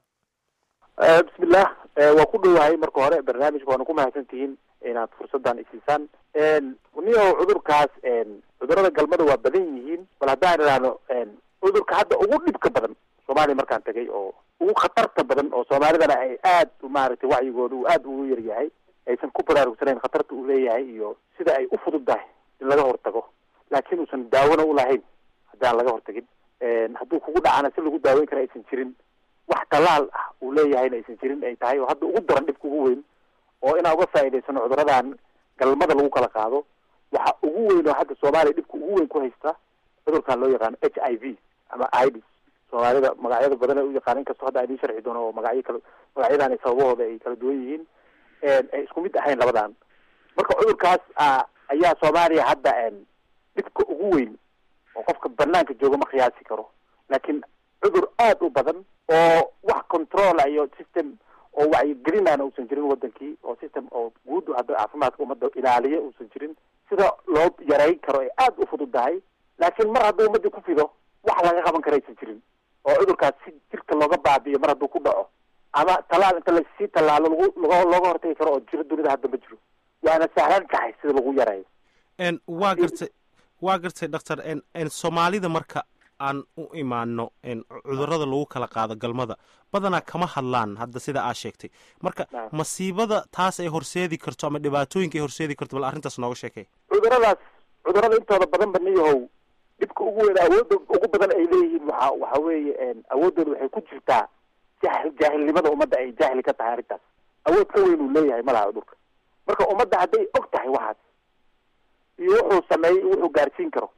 bismillah waa ku dhowahay marka hore barnaamijka waana ku mahadsantihiin inaad fursadan isiisaan niyo cudurkaas cudurrada galmada waa badan yihiin bal haddaan idhaahno cudurka hadda ugu dhibka badan soomaaliya markaan tagay oo ugu khatarta badan oo soomaalidana ay aad maaragtay wacyigooda uu aad ugu yar yahay aysan ku baraarugsanayn khatarta uu leeyahay iyo sida ay u fududdahay in laga hortago laakiin uusan daawona ulahayn haddaan laga hortagin hadduu kugu dhacana si lagu daaweyn kara aysan jirin wax talaal ah uu leeyahayna aysan jirin ay tahay oo hadda ugu daran dhibka ugu weyn oo inaan uga faa'iidaysano cuduradan galmada lagu kala qaado waxa ugu weyn oo hadda soomaaliya dhibka ugu weyn ku haysta cudurkan loo yaqaano h i v ama ids soomaalida magacyada badan ay u yaqaan inkastoo hadda idiin sharxi doono oo magacyo kala magacyadan ay sababahooda ay kala duwan yihiin ay isku mid ahayn labadan marka cudurkaas ayaa soomaaliya hadda dhibka ugu weyn oo qofka banaanka jooga ma qiyaasi karo laakiin cudur aad u badan oo wax controla iyo system oo wacyigelinana uusan jirin wadankii oo system oo guud hadda caafimaadka ummadda ilaaliya uusan jirin sida loo yareyn karo ay aad u fududdahay laakiin mar hadduu ummadii ku fido wax laga qaban kara aysan jirin oo cudurkaas si jirka looga baabi'iyo mar hadduu ku dhaco ama talaal inta lasii tallaalo lagu log looga hortagi karo oo jiro dunida hadda ma jiro waana sahlan tahay sida lagu yareeyo waa gartay waa gartay doctor soomaalida marka aan u imaano cudurrada lagu kala qaado galmada badanaa kama hadlaan hadda sida aa sheegtay marka masiibada taas ay horseedi karto ama dhibaatooyinka ay horseedi karto bal arrintaas nooga sheekay cuduradaas cudurada intooda badan ba niyahow dhibka ugu weyn awoodda ugu badan ay leeyihiin waxa waxa weeye awooddooda waxay ku jirtaa jahil jaahilnimada ummadda ay jaahil ka tahay arrintaas awood ka weyn uu leeyahay malaha cudurka marka ummadda hadday og tahay waxaas iyo wuxuu sameeyey wuxuu gaarsiin karo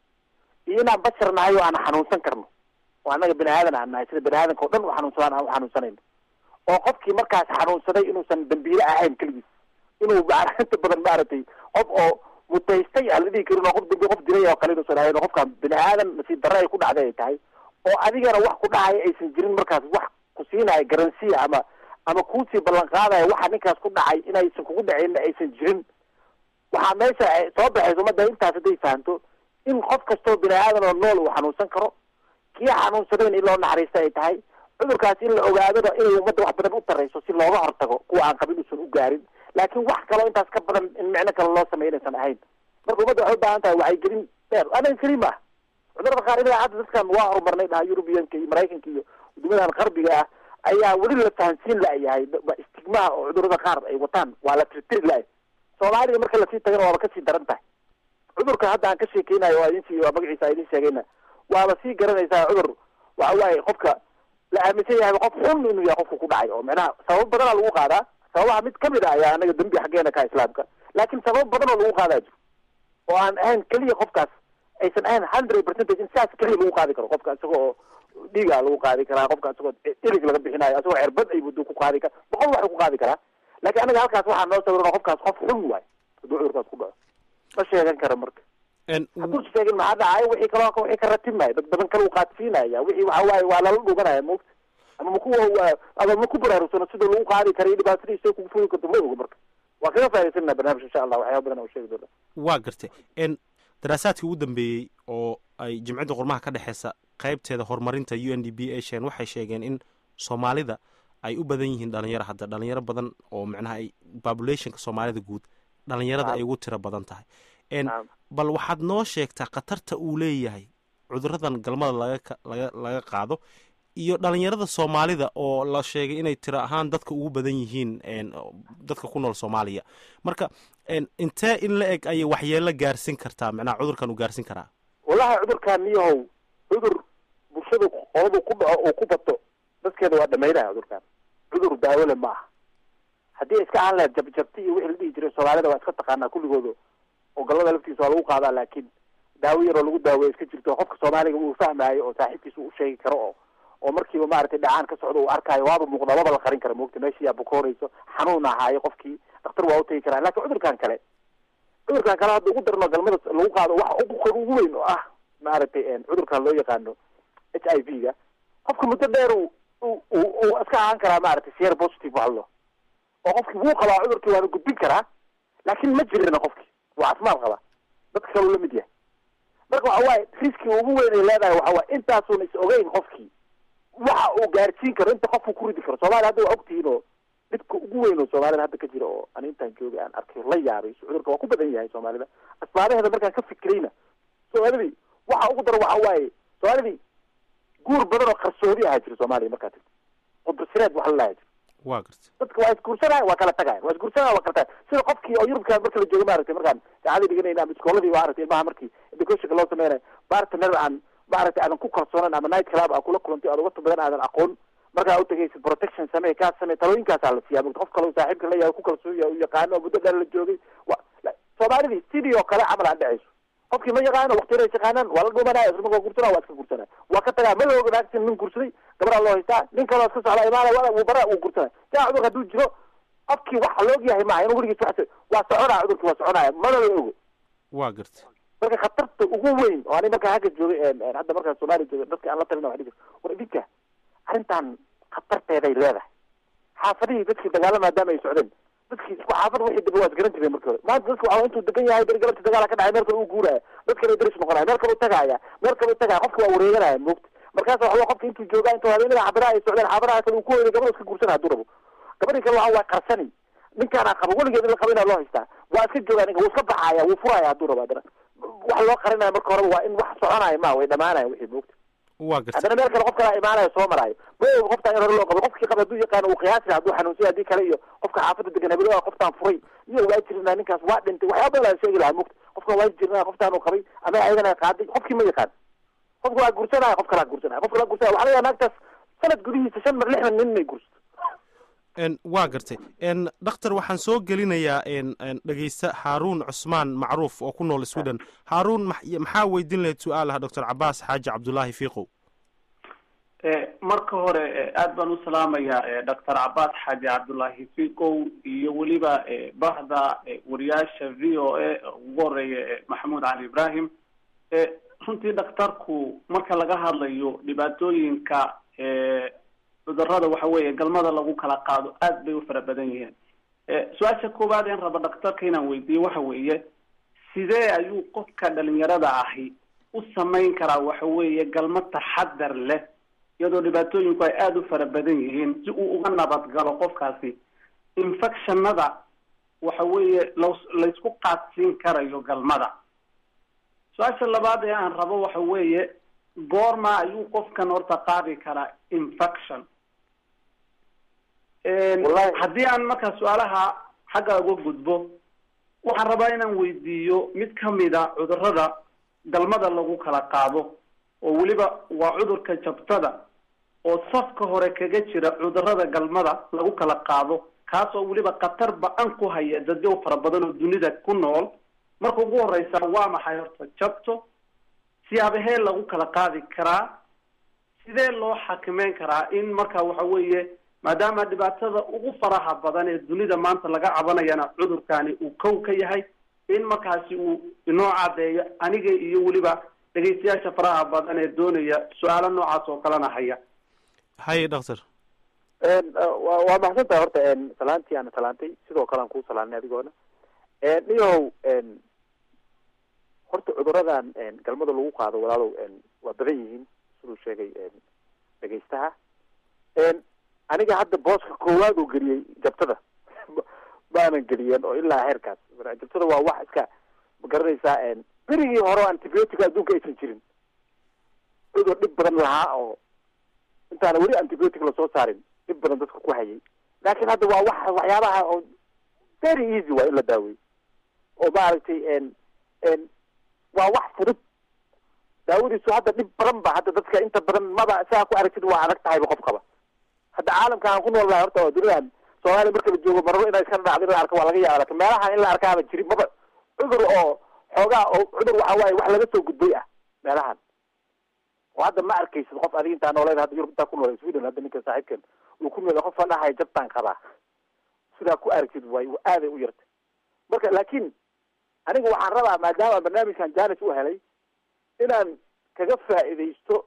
iyo inaan bashar nahay oo aan xanuunsan karno oo annaga bini aadan aan nahay sida bini aadanka o dhan u xanuunsadaan aan u xanuunsanayno oo qofkii markaas xanuunsaday inuusan dambiile ahayn keligiis inuu inta badan maaragtay qof oo mutaystay aan la dhihi karin oo qof dambi qof dilay oo kale inuusan ahayn oo qofkaan bini aadan nasiib darre ay ku dhacday ay tahay oo adigana wax ku dhacaya aysan jirin markaas wax ku siinaya garansiya ama ama kuusii ballan qaadaya waxa ninkaas ku dhacay inaysan kugu dhacayna aysan jirin waxaa meesha soo baxaysa ummadda intaas hadday fahamto in qof kastoo bini aadan oo nool uu xanuunsan karo kii xanuunsadayn in loo naxariista ay tahay cudurkaas in la ogaadona inay ummadda wax badan u tarayso si looga hortago kuwa aan qabin uusan u gaarin laakiin wax kaloo intaas ka badan in micno kale loo sameyo inaysan ahayn marka ummadda waxay u baahan tahay wacyigelin dheer anaga keli ma ah cudurada qaar ilaa hadda dadkan waa horumarnay dhaha yurubiyanka iyo maraykanka iyo wadamadan qarbiga ah ayaa weli la fahansiin la-yahay istigmaha oo cudurada qaar ay wataan waa la tirtiri la-ay soomaalida marka lasii tagana waaba kasii daran tahay cudurka hadda aan ka sheekeynayo waa idin magaciisa idin sheegayna waaba sii garanaysaa cudur waxa waaye qofka la aaminsan yahay qof xun inuu yahay qofka ku dhacay oo micnaha sabab badanaa lagu qaadaa sababaha mid kamid a ayaa anaga dembi xaggeena ka islaamka laakiin sabab badan oo lagu qaadaa jiro oo aan ahayn keliya qofkaas aysan ahayn hundred percentage in saas keliya lagu qaadi karo qofka isaga oo dhiiga lagu qaadi karaa qofka isagoo ilig laga bixinayo isagoo cerbad ay muddo ku qaadi kara boqol wax ku qaadi karaa laakiin anaga halkaas waxaa noo sawiran qofkaas qof xun waay hadduu cudurkaas ku dhaco ma sheegan kara marka hadduu sheegin maxaa dhacay wixii kaloo wixii ka ratibmaya dad badan kale uu qaadsiinaya wixii waxa waaye waa lala dhuganaya moogta ama maku ama ma ku baraarugsano sida lagu qaadi kara iyo dhibaatadiisa kugu fugi karto ma oga marka waa kaga faaidaysanana barnaamij insha allah waxyaaba badan oo sheegi doona waa gartay daraasaadkii ugu dambeeyey oo ay jimcadda qormaha ka dhexeysa qaybteeda horumarinta u n d b a sheen waxay sheegeen in soomaalida ay u badan yihiin dhalinyaro hadda dhalinyaro badan oo macnaha ay populationka soomaalida guud dhalinyarada ay ugu tiro badan tahay bal waxaad noo sheegtaa khatarta uu leeyahay cuduradan galmada laga laga laga qaado iyo dhalinyarada soomaalida oo la sheegay inay tiro ahaan dadka ugu badan yihiin een, dadka ku nool soomaaliya marka een, intee in la eg ayay waxyeelo gaarsin kartaa macnaha cudurkan uu gaarsin karaa wallahi cudurkaan niyahow cudur bulshadu qoladu ku dhaco oo ku bato dadkeeda waa dhamaynaya cudurkaan cudur daawole ma aha haddii iska ahaan lahayd jabjabti iyo wixii la dhihi jiray soomaalida waa iska taqaanaa kulligooda oo gallada laftiisa waa lagu qaadaa laakiin daawo yaroo lagu daaweya iska jirto qofka soomaaliga uu fahmaayo oo saaxiibkiisa uu sheegi karo oo oo markiiba maaragtay dhacaan ka socdo uu arkaayo waaba muuqda waba la qarin kara moogta meeshii yaa bukoonayso xanuun ahaayo qofkii dhakhtar waa utagi karaa laakiin cudurkan kale cudurkan kale hadda ugu darno galmada lagu qaado waxa ugu ugu weyn oo ah maaragtay cudurkan loo yaqaano h i v ga qofka muddo dheer uu uu uu iska ahaan karaa maaragtay seer positive waxlo oo qofkii wuu qabaa cudurkii waana gudbin karaa laakiin ma jirina qofkii waa caafimaad qabaa dadka kaleu la mid yahay marka waxa waaye riski ugu weyn ay leedahay waxa waaye intaasuuna is ogeyn qofkii waxa uu gaarsiin karo inta qofku ku ridi karo soomaaliya hadda waa ogtihiin oo dhibka ugu weyn oo soomaalida hadda ka jira oo ani intaan joogay aan arkay la yaabay cudurka waa ku badan yahay soomaalida asbaabaheeda markaan ka fikirayna soomaalidii waxa ugu daran waxa waaye soomaalidii guur badan oo qarsoodi ahaa jira soomaaliya markaa tagto qudbasireed waxa la lahaa jira waa garta dadka waa isguursanaya waa kala tagayan waa isguursanaya waa kala tagayan sida qofkii oo yurubka marka la joogo maaragtay markaan saacadii dhiganayna ama iskooladii maaragtay ilmaha markii educationka loo sameynayo partner aan maaragtay aadan ku kalsoonan ama night club aa kula kulantay aad uga badan aadan aqoon markaa utagaysid protection samee kaa samee talooyinkaasaa la siiyaa mugta qof kale saaxiibka la yahay ku kalsoon yahay u yaqaano oo muddo dheer la joogay wa soomaalidii sidii oo kale camal aan dhacayso qofkii ma yaqaano waqtiyada is yaqaanaan waa la dhumanaya isla markaa gursanaa waa iska gursanaya waa ka tagaa ma la ognaagsin nin gursaday gabadhaa loo haystaa nin kaloo iska socda imaanaya wuu bara wuu gursanaya jaa cudur hadduu jiro qofkii waxa la og yahay maaha inuu weligiis wax waa soconaya cudurkii waa soconaya mana la ogo waa garta marka khatarta ugu weyn oo ani markaa hagga joogay hadda markaa soomaaliya joogay dadka aan la talina waa dhigi war idinka arrintan khatarteeday leedahay xaafadihii dadkii dagaala maadaama ay socdeen dadkii isku xaafad wixii daba waa isgaran jireen markii hore maanta dadka waxaa intuu degan yahay beri galabta dagaala ka dhacay meel kale uu guuraya dad kale daris noqonaya meel kale u tagaaya meel kale u tagaya qofka waa wareeganaya moogta markaas waxa qofka intuu joogaa intuu habeenada xaafadaha ay socdeen xaafadaha kale uu ku hoyday gabadha iska guursanaya hadduu rabo gabadhii kale waxa waa qarsani ninkaana qabo weligeed in la qabo inaa loo haystaa waa iska joogaa ninka wuu iska baxaya wuu furaya hadduu rabo haddana wax loo qarinaya marka horeba waa in wax soconaya ma way dhamaanaya wixii moogta waa garta haddana meel kale qof kala imaanayo soo maraayo ma oga qoftaan in hore loo qabo qofkii qaba hadduu yaqaano uu qiyaasi hadduu xanuunsay haddii kale iyo qofka xaafadda degan habelo qoftaan furay iyo waa jirnaa ninkaas waa dhintay waxyaaba badan la sheegi lahaa mugta qofkan waa jirnaa qoftaan uu qabay ama ayagana qaaday qofkii ma yaqaan qofka waa gursanaya qof kalaa gursanaya qof kalaa gursanaya waxaa laga yaaba naagtaas sanad gudihiisa shan mar lixdan nin may gursato n waa gartay n dhakhtar waxaan soo gelinayaa n dhegeysta haaruun cusmaan macruuf oo ku nool sweden haaruun maxaa weydiin lahayd su-aal ah doctor cabaas xaaji cabdulaahi fiiqow marka hore aad baan u salaamayaa doctor cabaas xaaji cabdulaahi fiiqow iyo weliba bahda wariyaasha v o a ugu horeeya maxamuud cali ibrahim runtii dhakhtarku marka laga hadlayo dhibaatooyinka cudurada waxa weeye galmada lagu kala qaado aad bay u fara badan yihiin su-aasha koowaad een raba dhakhtarka inaan weydiiyo waxa weeye sidee ayuu qofka dhalinyarada ahi u samayn karaa waxa weeye galmo taxadar leh iyadoo dhibaatooyinku ay aada u fara badan yihiin si uu uga nabadgalo qofkaasi infectionada waxa weeye la laysku qaadsiin karayo galmada su-aasha labaad ee aan rabo waxa weeye goorma ayuu qofkan horta qaadi karaa infection haddii aan markaa su-aalaha xagga uga gudbo waxaan rabaa inaan weydiiyo mid kamida cudurada galmada lagu kala qaado oo weliba waa cudurka jabtada oo safka hore kaga jira cudurada galmada lagu kala qaado kaas oo weliba khatar ba-an ku haya dadyo fara badan oo dunida ku nool marka ugu horeysa waa maxay horta jabto siyaabahee lagu kala qaadi karaa sidee loo xakimeyn karaa in marka waxa weeye maadaama dhibaatada ugu faraha badan ee dunida maanta laga cabanayana cudurkani uu kow ka yahay in markaasi uu inoo cadeeyo aniga iyo weliba dhegeystayaasha faraha badan ee doonaya su-aalo noocaas oo kalena haya haye doctor wa waa maxsan tahay horta salaantii aana salaantay sidoo kale aan kuu salaanay adigoona niyahow horta cuduradan galmada lagu qaado walaalow waa badan yihiin siduu sheegay dhegeystaha aniga hadda booska koowaad uu geliyey jabtada maanan geliyeen oo ilaa heerkaas jabtada waa wax iska ma garanaysaa berigii hore o antibiotic adduunka aysan jirin cudur dhib badan lahaa oo intaana weli antibiotic lasoo saarin dhib badan dadka ku hayay laakiin hadda waa wax waxyaabaha oo very easy waa in la daaweey oo maaragtay n n waa wax fudud daawadiisu hadda dhib badan ba hadda dadka inta badan maba saa ku aragtid waa adag tahayba qof qaba hadda caalamka aan ku nool nahay horta dunidan soomaaliya marka la joogo marabo inay iska dhacdo in la arko waa laga yaaba lakin meelaha in la arkaaba jirin maba cudur oo xoogaa oo cudur waxa waaye wax laga soo gudbay ah meelahan oo hadda ma arkaysid qof adiga intaa nooleed hadda yurub intaa ku noolay sweden hadda ninka saaxiibkan uu ku noolay qof dhahay jabtaan qabaa sidaa ku aragtid waay aaday u yartay marka laakiin aniga waxaan rabaa maadaama barnaamijkan janis u helay inaan kaga faa'iidaysto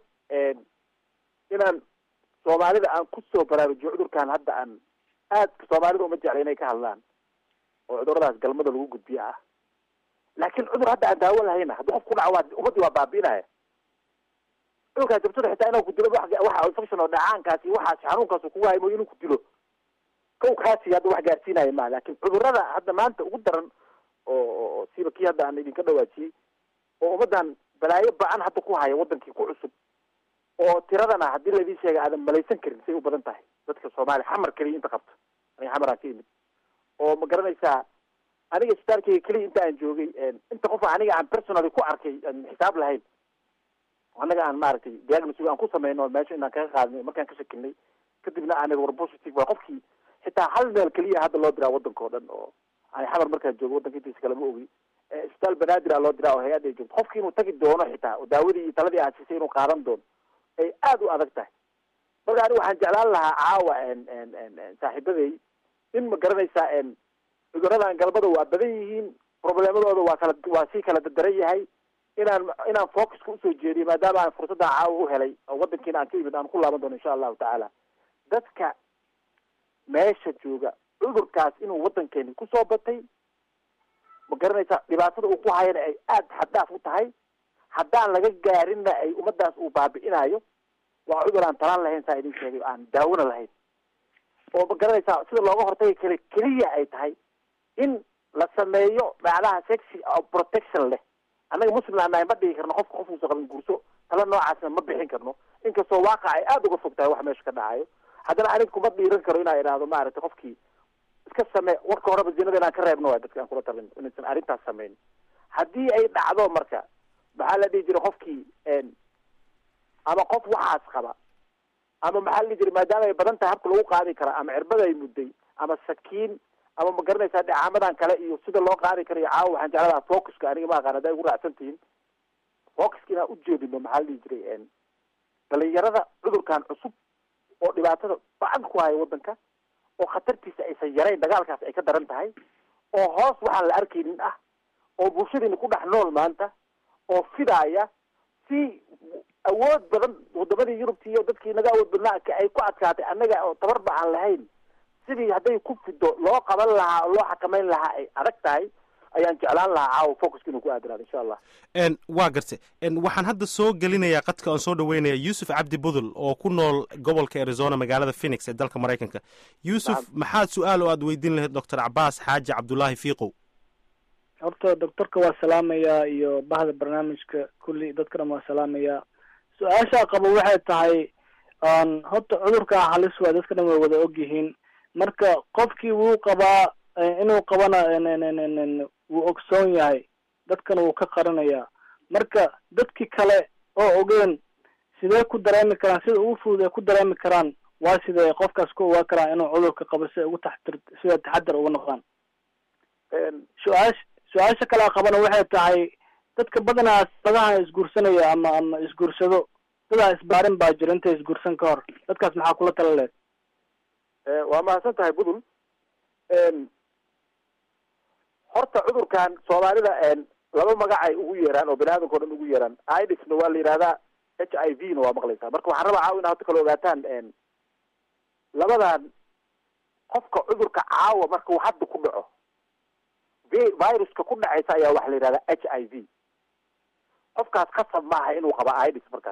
inaan soomaalida aan kusoo baraarujiyo cudurkan hadda aan aad soomaalida uma jecla inay ka hadlaan oo cuduradaas galmada lagu gudbiyo ah laakiin cudur hadda aan daawo lahayna haddii qof ku dhaco waa ummadii waa baabi'inaya cudurkaas jabtada xitaa inuu ku dilo wax waxa infection oo dhacaankaas iyo waxaas xanuunkaas kugu haymo inuu ku dilo kow kaasi hadda wax gaarsiinaya ma laakiin cudurada hadda maanta ugu daran oo siba kii hadda aan idinka dhawaajiyey oo ummadan balaayo ba-an hadda ku haya wadankii ku cusub oo tiradana haddii laidin sheega aadan malaysan karin say u badan tahay dadka soomaaliya xamar keliya inta qabto aniga xamaraan ka imid oo ma garanaysaa aniga isbitaalkeyga keliya inta aan joogay inta qof aniga aan personally ku arkay aan xisaab lahayn annaga aan maaragtay diagnosig aan ku sameyno meesha inaan kaga qaadnay markaan ka shakinay kadibna aan war positive waa qofkii xitaa hal meel keliya hadda loo diraa wadanka oo dhan oo ani xamar markaan joogo wadanka intiisa kale ma ogi isbitaal banaadir a loo diraa oo hay-adda ay joogto qofki inuu tagi doono xitaa oo daawadii iyo taladii aad siisay inuu qaadan doono ay aada u adag tahay marka ani waxaan jeclaan lahaa caawa saaxiibaday in ma garanaysaa cuduradan galmada waa badan yihiin probleemadooda waa kala waa sii kala dadaran yahay inaan inaan focuska usoo jeediyo maadaama aan fursadda caawa u helay oo wadankiina aan ka imid aan ku laaban doono insha allahu tacaala dadka meesha jooga cudurkaas inuu wadankeeni kusoo batay ma garanaysaa dhibaatada uu ku hayana ay aada xaddaaf u tahay haddaan laga gaarinna ay ummadaas uu baabi'inayo waa cudur aan talaan lahayn saa idin sheegay aan daawona lahayn oo ma garanaysaa sida looga hortagi kara keliya ay tahay in la sameeyo macnaha sexy oo protection leh annaga muslim aan nahay ma dhigi karno qofka qofkuusa qaban gurso tala noocaasna ma bixin karno inkastoo waaqic ay aada uga fog tahay wax meesha ka dhacayo haddana aniga kuma dhiiran karo inaa idhaahdo maaragtay qofkii iska samee warka horeba zinada inaan ka reebno waay dadka aan kula talin inaysan arrintaas sameyn haddii ay dhacdo marka maxaa la dhihi jiray qofkii ama qof waxaas qaba ama maxaa la dhihi jiray maadaama ay badan tahay habka lagu qaadi kara ama cirbada ay mudday ama sakiin ama ma garanaysaa dhacaamadan kale iyo sida loo qaadi karayo caawa waxaan jecladaha focuska aniga ma aqaan hadday ugu raacsan tihiin focuska inaan ujeedino maxaa la dhihi jiray dhalinyarada cudurkan cusub oo dhibaatada ba-an ku haya wadanka oo khatartiisa aysan yarayn dagaalkaas ay ka daran tahay oo hoos waxaan la arkaynin ah oo bulshadiina ku dhex nool maanta oo fidaaya si awood badan wadamadii yurubti iyo dadkii naga awood badnaa ay ku adkaatay annaga oo tabarba aan lahayn sidii hadday ku fido loo qaban lahaa oo loo xakameyn lahaa ay adag tahay ayaan jeclaan lahaa caawa focuska inuu ku aadanaado insha allah waa garte waxaan hadda soo gelinayaa qadka aan soo dhaweynaya yuusuf cabdi budul oo ku nool gobolka arizona magaalada phoenix ee dalka maraykanka yuusuf maxaad su-aal oo aad weydiin lahayd doctor cabaas xaaji cabdulaahi fiiqow horta doctorka waa salaamayaa iyo bahda barnaamijka kulli dadkana waa salaamayaa su-aashaa qabo waxay tahay horta cudurkaa halis waa dadka dhan way wada ogyihiin marka qofkii wuu qabaa inuu qabana wuu ogsoon yahay dadkana wuu ka qarinayaa marka dadkii kale oo ogeen sidee ku dareemi karaan sida ugu fudud ay ku dareemi karaan waa sidee qofkaas ku ogaa karaan inuu cudurka qabo si ay ugu taxtir sida taxadar uga noqdaan su-aash su-aasha kalea qabana waxay tahay dadka badanaa sadaha isguursanaya ama ama isguursado dadaa isbaarin baa jira intay isguursan ka hor dadkaas maxaa kula tala leed waa mahadsan tahay budul horta cudurkan soomaalida laba magac ay ugu yeeraan oo bani aadamka o dhan ugu yeeraan idisna waa la yihahdaa h i v na waa maqlaysaa marka waxaan rabaa caawa ina horta kala ogaataan labadan qofka cudurka caawa marka uu hadda ku dhaco viruska ku dhacaysa ayaa waxa la yihahdaa h i v qofkaas khasab maaha inuu qaba idis markaas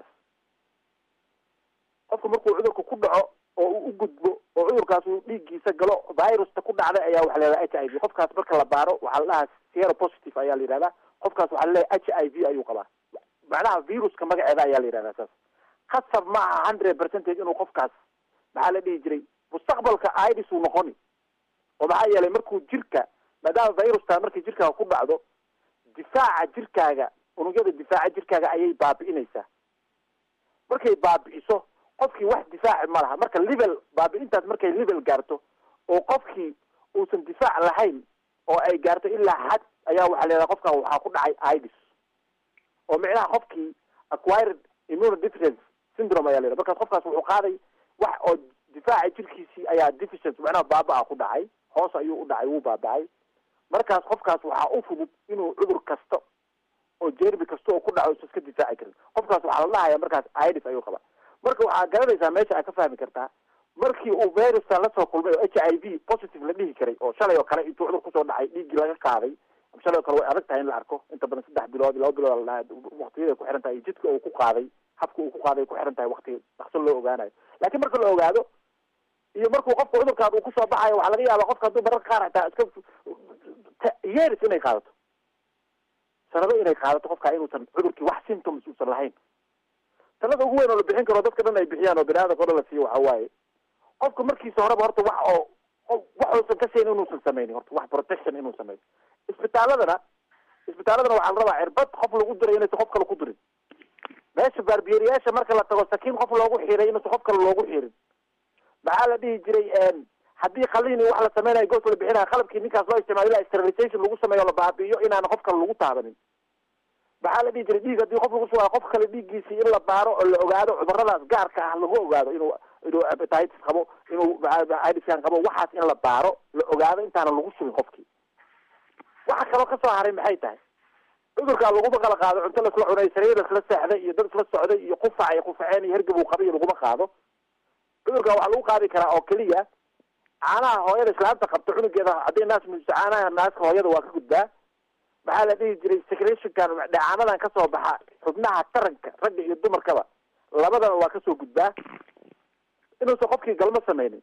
qofka markuu cudurka ku dhaco oo uu u gudbo oo cudurkaas uu dhiiggiisa galo virusta ku dhacday ayaa waxa la yihahdaa h i v qofkaas marka la baaro waxaa la dhahaa sero positive ayaa la yihahdaa qofkaas waxaa laleeyahay h i v ayuu qabaa macnaha viruska magaceeda ayaa la yihahdaa saas khasab ma aha hundred percentage inuu qofkaas maxaa la dhihi jiray mustaqbalka idis uu noqoni oo maxaa yeelay markuu jirka maadaama virustan markay jirkaaga ku dhacdo difaaca jirkaaga unugyada difaaca jirkaaga ayay baabi'inaysaa markay baabi'iso qofkii wax difaaci ma laha marka level baabi'intaas markay level gaarto oo qofkii uusan difaac lahayn oo ay gaarto ilaa xad ayaa waxaa leedahay qofkan waxaa ku dhacay idis oo micnaha qofkii acquired immunodeficiency syndrome ayaa leedahay markaas qofkaas wuxuu qaaday wax oo difaaca jirkiisii ayaa deficient macnaha baaba-a ku dhacay hoos ayuu u dhacay wuu baaba'ay markaas qofkaas waxaa u fudud inuu cudur kasta oo jerbi kasta oo ku dhaco isa iska difaaci karin qofkaas waxaa la dhahaya markaas idis ayuu qabaa marka waxaa garanaysaa meesha aad ka fahmi kartaa markii uu virustan lasoo kulmay oo h i v positive la dhihi karay oo shalay oo kale intuu cudur kusoo dhacay dhiiggii laga qaaday shalay oo kale way adag tahay in la arko inta badan saddex bilood laba bilood la dhaha waktiyada ku xiran tahay iyo jidka uu ku qaaday habka uu ku qaaday ku xiran tahay wakti dhaqso loo ogaanayo laakiin marka la ogaado iyo markuu qofka cudurkaad uu kusoo baxayo waxaa laga yaabaa qofka hadduu mararka qaar xitaa iska yeris inay qaadato sanado inay qaadato qofka inuusan cudurkii wax symptoms uusan lahayn talada ugu weyn oo la bixin karo dadka dhan ay bixiyaan oo bini aadamka o dhan la siiyo waxa waaye qofka markiisa horeba horta wax oo wax uusan ka sayn inuusan sameynin horta wax protection inuu sameyo isbitaaladana isbitaaladana waxaa la rabaa cirbad qof lagu diray inaysan qof kale ku dirin meesha baarbiyeeriyaasha marka la tago sakiin qof loogu xiray inaysan qof kale loogu xirin maxaa la dhihi jiray haddii khaliin wax la sameynayo goobta la bixinaya qalabkii ninkaas loo isticmaalo ilaa sterilization lagu sameeyo la baabi'iyo inaana qof kale lagu taabanin maxaa la dhihi jiray dhiig haddii qof lagu sugayo qof kale dhiiggiisii in la baaro oo la ogaado cuduradaas gaarka ah lagu ogaado inuu inuu hepatitis qabo inuu idiskan qabo waxaas in la baaro la ogaado intaana lagu sugin qofkii waxa kaloo kasoo haray maxay tahay cudurkaa laguma kala qaado cunto laisla cunay sariir laisla seexday iyo dad isla socday iyo qufac iyo qufaceen iyo hergab uu qabay iyo laguma qaado cudurkaa waxaa lagu qaadi karaa oo keliya caanaha hooyada islaamta qabto cunugeeda haddii naas muujiso caanaha naaska hooyada waa ka gudbaa maxaa la dhihi jiray secretionkan dheecaanadan kasoo baxa xubnaha taranka ragga iyo dumarkaba labadaba waa kasoo gudbaa inuusan qofkii galmo sameynin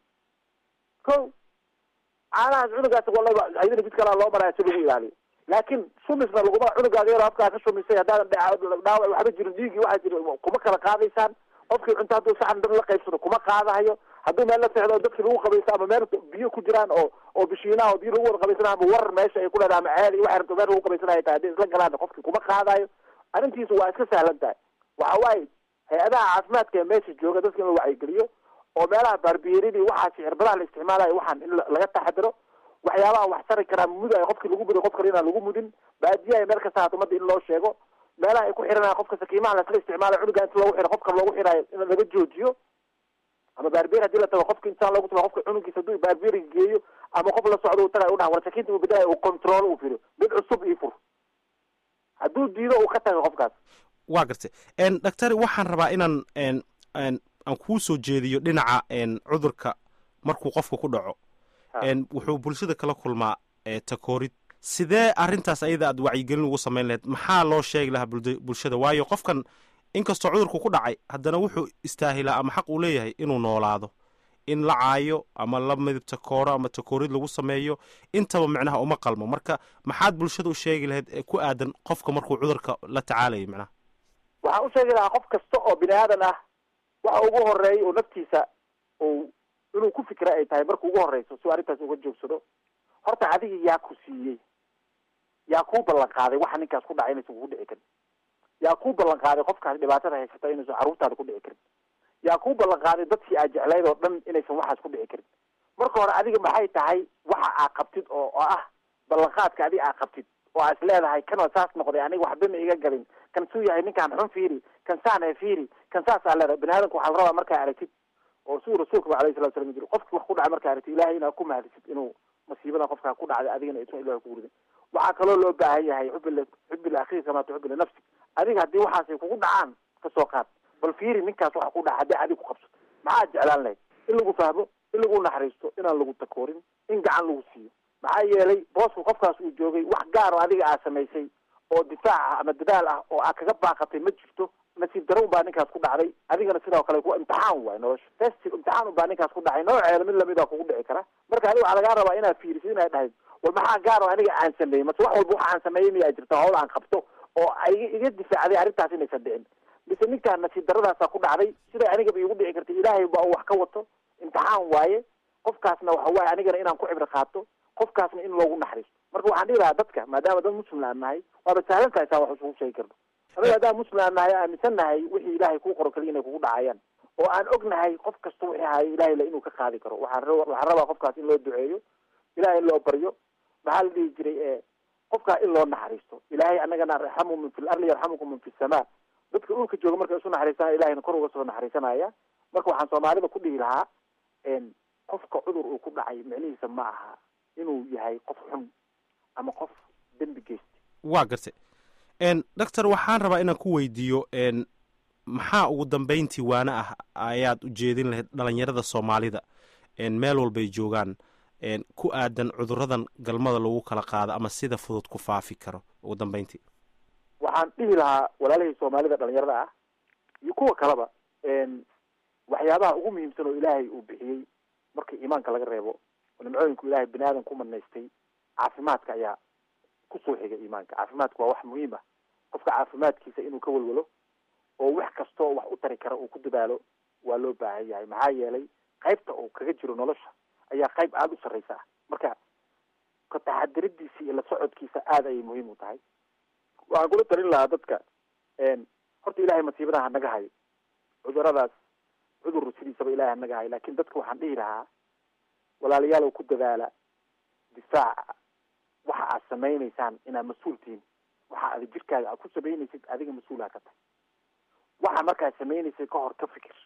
ko caanahaas cunugaas walaba ayadana jid kalaa loo maraya si lagu ilaaliyo laakiin shumisna laguma cunugaada yaro afkaa ka shumisay haddaadan dhee dhaawac waxba jirin dhiigii waxaa jiri kuma kala qaadaysaan qofkii cunto hadduu saxan dhan la qaybsado kuma qaadahayo hadduu meel la seexdo dadkii lagu qabaysto ama meel biyo ku jiraan oo oo bishiinaha oo biyo lagu wada qabaysanayo ama war meesha ay ku leedahay ama ceel iyo waxay rabto meel lagu qabaysanayo tahay hadday isla galaan qofkii kuma qaadayo arrintiisu waa iska sahlan tahay waxa waaye hay-adaha caafimaadka ee meesha jooga dadka in la wacyigeliyo oo meelaha baarbiyeeradii waxaas cirbadaha la isticmaalayo waxaan in laga taxadiro waxyaabaha wax tari karaa mudayo qofkii lagu muday qof kale inaan lagu mudin baadiyaha meel kasta haata umada in loo sheego meelaha ay ku xiranaya qofka sakiimaha lasla isticmaalayo cunuga inta loogu xiro qofka loogu xirayo in laga joojiyo ama baarbier hadii la tago qofka insaan loogu tuma qofka cunugiisa hadduu baarbieriga geeyo ama qof la socdo uu tagay u dhaha war sakiinta uu bedelayo uu control uu firiyo mid cusub ii fur hadduu diido uu ka taga qofkaas waa gartay doctor waxaan rabaa inaan aan kuu soo jeediyo dhinaca cudurka markuu qofka ku dhaco wuxuu bulshada kala kulmaa takoorid sidee arrintaas ayada aad wacyigelin ugu samayn lahayd maxaa loo sheegi lahaa bulshada waayo qofkan inkastoo cudurku ku dhacay haddana wuxuu istaahilaa ama xaq uu leeyahay inuu noolaado in la caayo ama la midib takooro ama takoorid lagu sameeyo intaba micnaha uma qalmo marka maxaad bulshada u sheegi lahayd ku aadan qofka markuu cudurka la tacaalayo micnaha waxaan u sheegi lahaa qof kasta oo bini aadan ah waxa ugu horeeya oo naftiisa uu inuu ku fikra ay tahay marka ugu horeyso si arrintaas uga joogsado horta adiga yaa ku siiyey yaa kuu ballan qaaday waxa ninkaas ku dhacay inaysan kugu dhici karin yaa kuu ballan qaaday qofkaas dhibaatada haysata inaysan carruurtaada ku dhici karin yaa kuu ballan qaaday dadkii aad jeclayd oo dhan inaysan waxaas ku dhici karin marka hore adiga maxay tahay waxa aa qabtid oo oo ah ballanqaadka adiga aa qabtid oo aa is leedahay kan waa saas noqday aniga waxba ma iga galin kan suu yahay ninkaan xun fiiri kan saane fiiri kan saas aa leedahay bini aadamka waxaa la rabaa markaa aragtid oo siduu rasuulka ba alayhi salatu salam jiri qofki wax ku dhacay markaa aragtid ilahay inaad ku mahadisid inuu masiibada qofkaa ku dhacday adigana isan ilahi kugu ridin waxaa kaloo loo baahan yahay xubi xubi laakhiir kamaa tuxubi linafsi adiga haddii waxaasay kugu dhacaan kasoo qaad bal fiiri ninkaas waxa ku dhaca haddii adiga ku qabsato maxaad jeclaan lahayd in lagu fahmo in lagu naxariisto inaan lagu takoorin in gacan lagu siiyo maxaa yeelay boosku qofkaas uu joogay wax gaar oo adiga aa samaysay oo difaac ah ama dadaal ah oo aa kaga baaqatay ma jirto nasiib daro unbaa ninkaas ku dhacday adigana sidoo kale ku imtixaan waay nolosha testi imtixaan unbaa ninkaas ku dhacay nooceeda mid lamida kugu dhici kara marka adiga waxaa lagaa rabaa inaad fiirisid inaad dhahayd war maxaa gaar oo aniga aan sameeyey mase wax walba waxa aan sameeyey miyaa jirta hawl aan qabto oo iga iga difaacday arrintaas inaysan dhicin mise ninkaan nasiib daradaasaa ku dhacday siday anigaba iigu dhici kartay ilaahay baa wax ka wato imtixaan waaye qofkaasna waxa waaye anigana inaan ku cibro qaato qofkaasna in loogu naxariisto marka waxaan dhihi lahaa dadka maadaama dad muslim aan nahay waaba sahlan tahay saa wax isugu sheegi karno anaga haddaan muslim aan nahay aaminsan nahay wixii ilaahay kuu qoro kaliya inay kugu dhacayaan oo aan ognahay qof kasta wixii hayo ilaahay la inuu ka qaadi karo waxaan ra- waxaan rabaa qofkaas in loo duceeyo ilahay in loo baryo maxaa la dhihi jiray e qofkaa in loo naxariisto ilaahay anagana raxamu min fi larli yarxamukum min fi samaa dadka dhulka jooga markay isu naxariistaan ilahayna kor uga soo naxariisanaya marka waxaan soomaalida ku dhihi lahaa n qofka cudur uu ku dhacay micnihiisa ma aha inuu yahay qof xun ama qof dembi geysta waa gartay n doctor waxaan rabaa inaan ku weydiiyo n maxaa ugu dambeyntii waane ah ayaad ujeedin lahayd dhalinyarada soomaalida n meel walbay joogaan n ku aadan cuduradan galmada lagu kala qaado ama sida fudud ku faafi karo ugu dambeyntii waxaan dhihi lahaa walaalihii soomaalida dhalinyarada ah iyo kuwa kaleba n waxyaabaha ugu muhiimsan oo ilaahay uu bixiyey marka iimaanka laga reebo oo nimcooyinku ilaahay bini aadan ku manaystay caafimaadka ayaa kusoo xiga iimaanka caafimaadku waa wax muhiim ah qofka caafimaadkiisa inuu ka walwalo oo wax kastoo wax u tari kara uu ku dadaalo waa loo baahan yahay maxaa yeelay qaybta uu kaga jiro nolosha ayaa qayb aada u sarreysa ah marka ka taxadiradiisa iyo la socodkiisa aada ayay muhiim u tahay waxaan kula talin lahaa dadka horta ilahay masiibadaha hanaga hayo cuduradaas cudur sidiisaba ilahay hanaga hayo lakin dadka waxaan dhihi lahaa walaalayaalow ku dadaala difaaca waxa aad samaynaysaan inaad mas-uul tihiin waxa aad jirkaaga aad ku samaynaysid adiga mas-uulha ka tahay waxa markaad samaynaysay ka hor ka fikir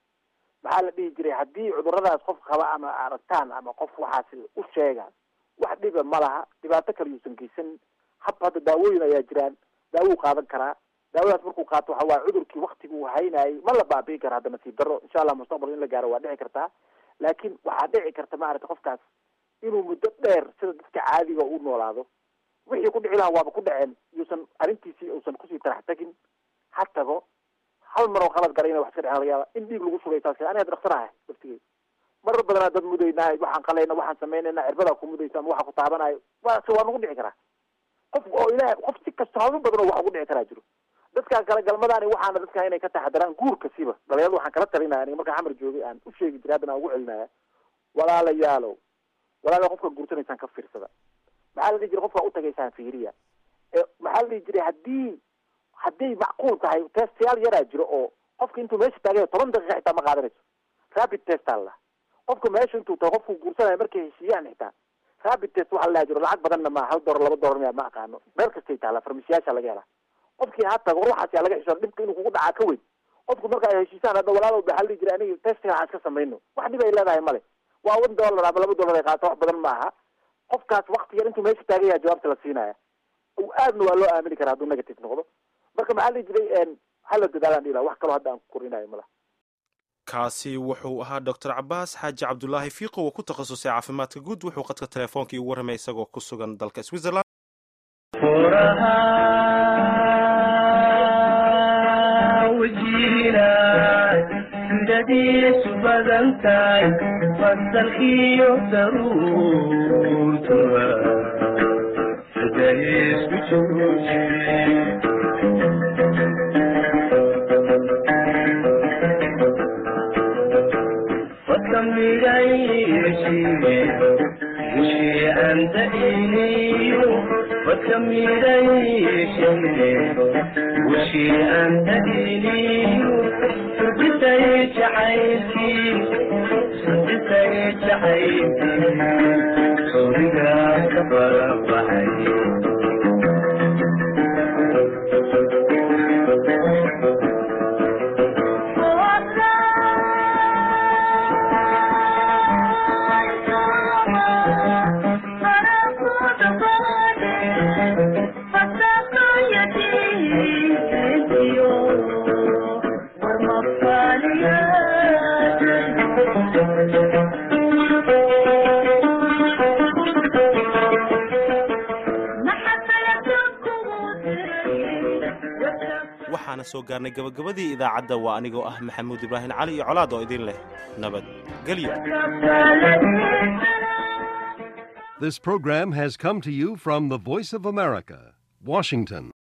maxaa la dhihi jiray haddii cuduradaas qof qaba ama aragtaan ama qof waxaas u sheega wax dhiba ma laha dhibaato kale yuusan geysanin hab hadda daawooyin ayaa jiraan daawuu qaadan karaa daawadaas markuu qaato waxa waaye cudurkii waktiguu haynayay ma la baabi'i kara hadda nasiib darro insha allah mustaqbalka in la gaaro waa dhici kartaa laakiin waxaa dhici karta maaragtay qofkaas inuu muddo dheer sida dadka caadiga u noolaado wixii ku dhici lahaa waaba ku dhaceen yuusan arrintiisii uusan kusii tarax tagin ha tago hal mar oo qalad galay ina wax iska dhexan laga yaaba in dhiig lagu shugay taas ani hadda dhaktarahay laftigey marar badanaa dad mudaynaa waxaan qalayna waxaan samaynayna cirbadaa ku mudaysa ama waxa ku taabanayo waa se waa nagu dhici karaa qof oo ilaah qof si kasta haba badan oo wax ugu dhici karaa jiro dadkaan kale galmadaani waxaana dadka inay ka taxadaraan guurka siba dhalinyarada waxaan kala talinaya aniga markaan xamar joogay aan u sheegi jiray haddana aan ugu celinaya walaalayaalow walaala qofka guursanaysaan ka fiirsada maxaa la dhihi jiray qofka utagaysaan fiiriya ee maxaa la dhihi jiray haddii hadday macquul tahay testayaal yaraa jiro oo qofka intuu meesha taagay toban daqiiqa xitaa ma qaadanayso rapid test aa la qofka meesha intuu tago qofku guursanayo markay heshiiyaan xitaa rapid test waxaa la dhaha jiro lacag badanna ma hal dolar laba dolar miya ma aqaano meel kastay taala farmasiyaasha laga helaa qofkii ha tago war waxaas yaa laga xishoon dhibka inuu kugu dhacaa ka weyn qofku marka ay heshiisaan hadda walaalow ba hal jira aniga testiga aan iska samayno wax dhib ay leedahay male waa one dollar ama laba dollar ay qaato wax badan ma aha qofkaas wakti yar intuu meesha taagaya jawaabta la siinaya aadna waa loo aamini karaa hadduu negative noqdo marka maxaa la jiray hala dadaalaan dhila wax kaloo hadda aan ku korinayo malaha kaasi wuxuu ahaa doctor cabaas xaaji cabdulaahi fiiqo oo ku takhasusay caafimaadka guud wuxuu qadka telefoonka igu warramay isagoo ku sugan dalka switzerland sidadiisu badantahay fasal iyo daruurtuba sidaiisku jooji فكمليشي فكمليشي وشي أنت إلي صدتي جحيتي صدتي جحيتي صدقا كبر بحي waxaana soo gaarnay gabagabadii idaacadda waa anigoo ah maxamuud ibraahim cali iyo colaad oo idin leh nabad gelyo This program has come to you from the Voice of America, Washington.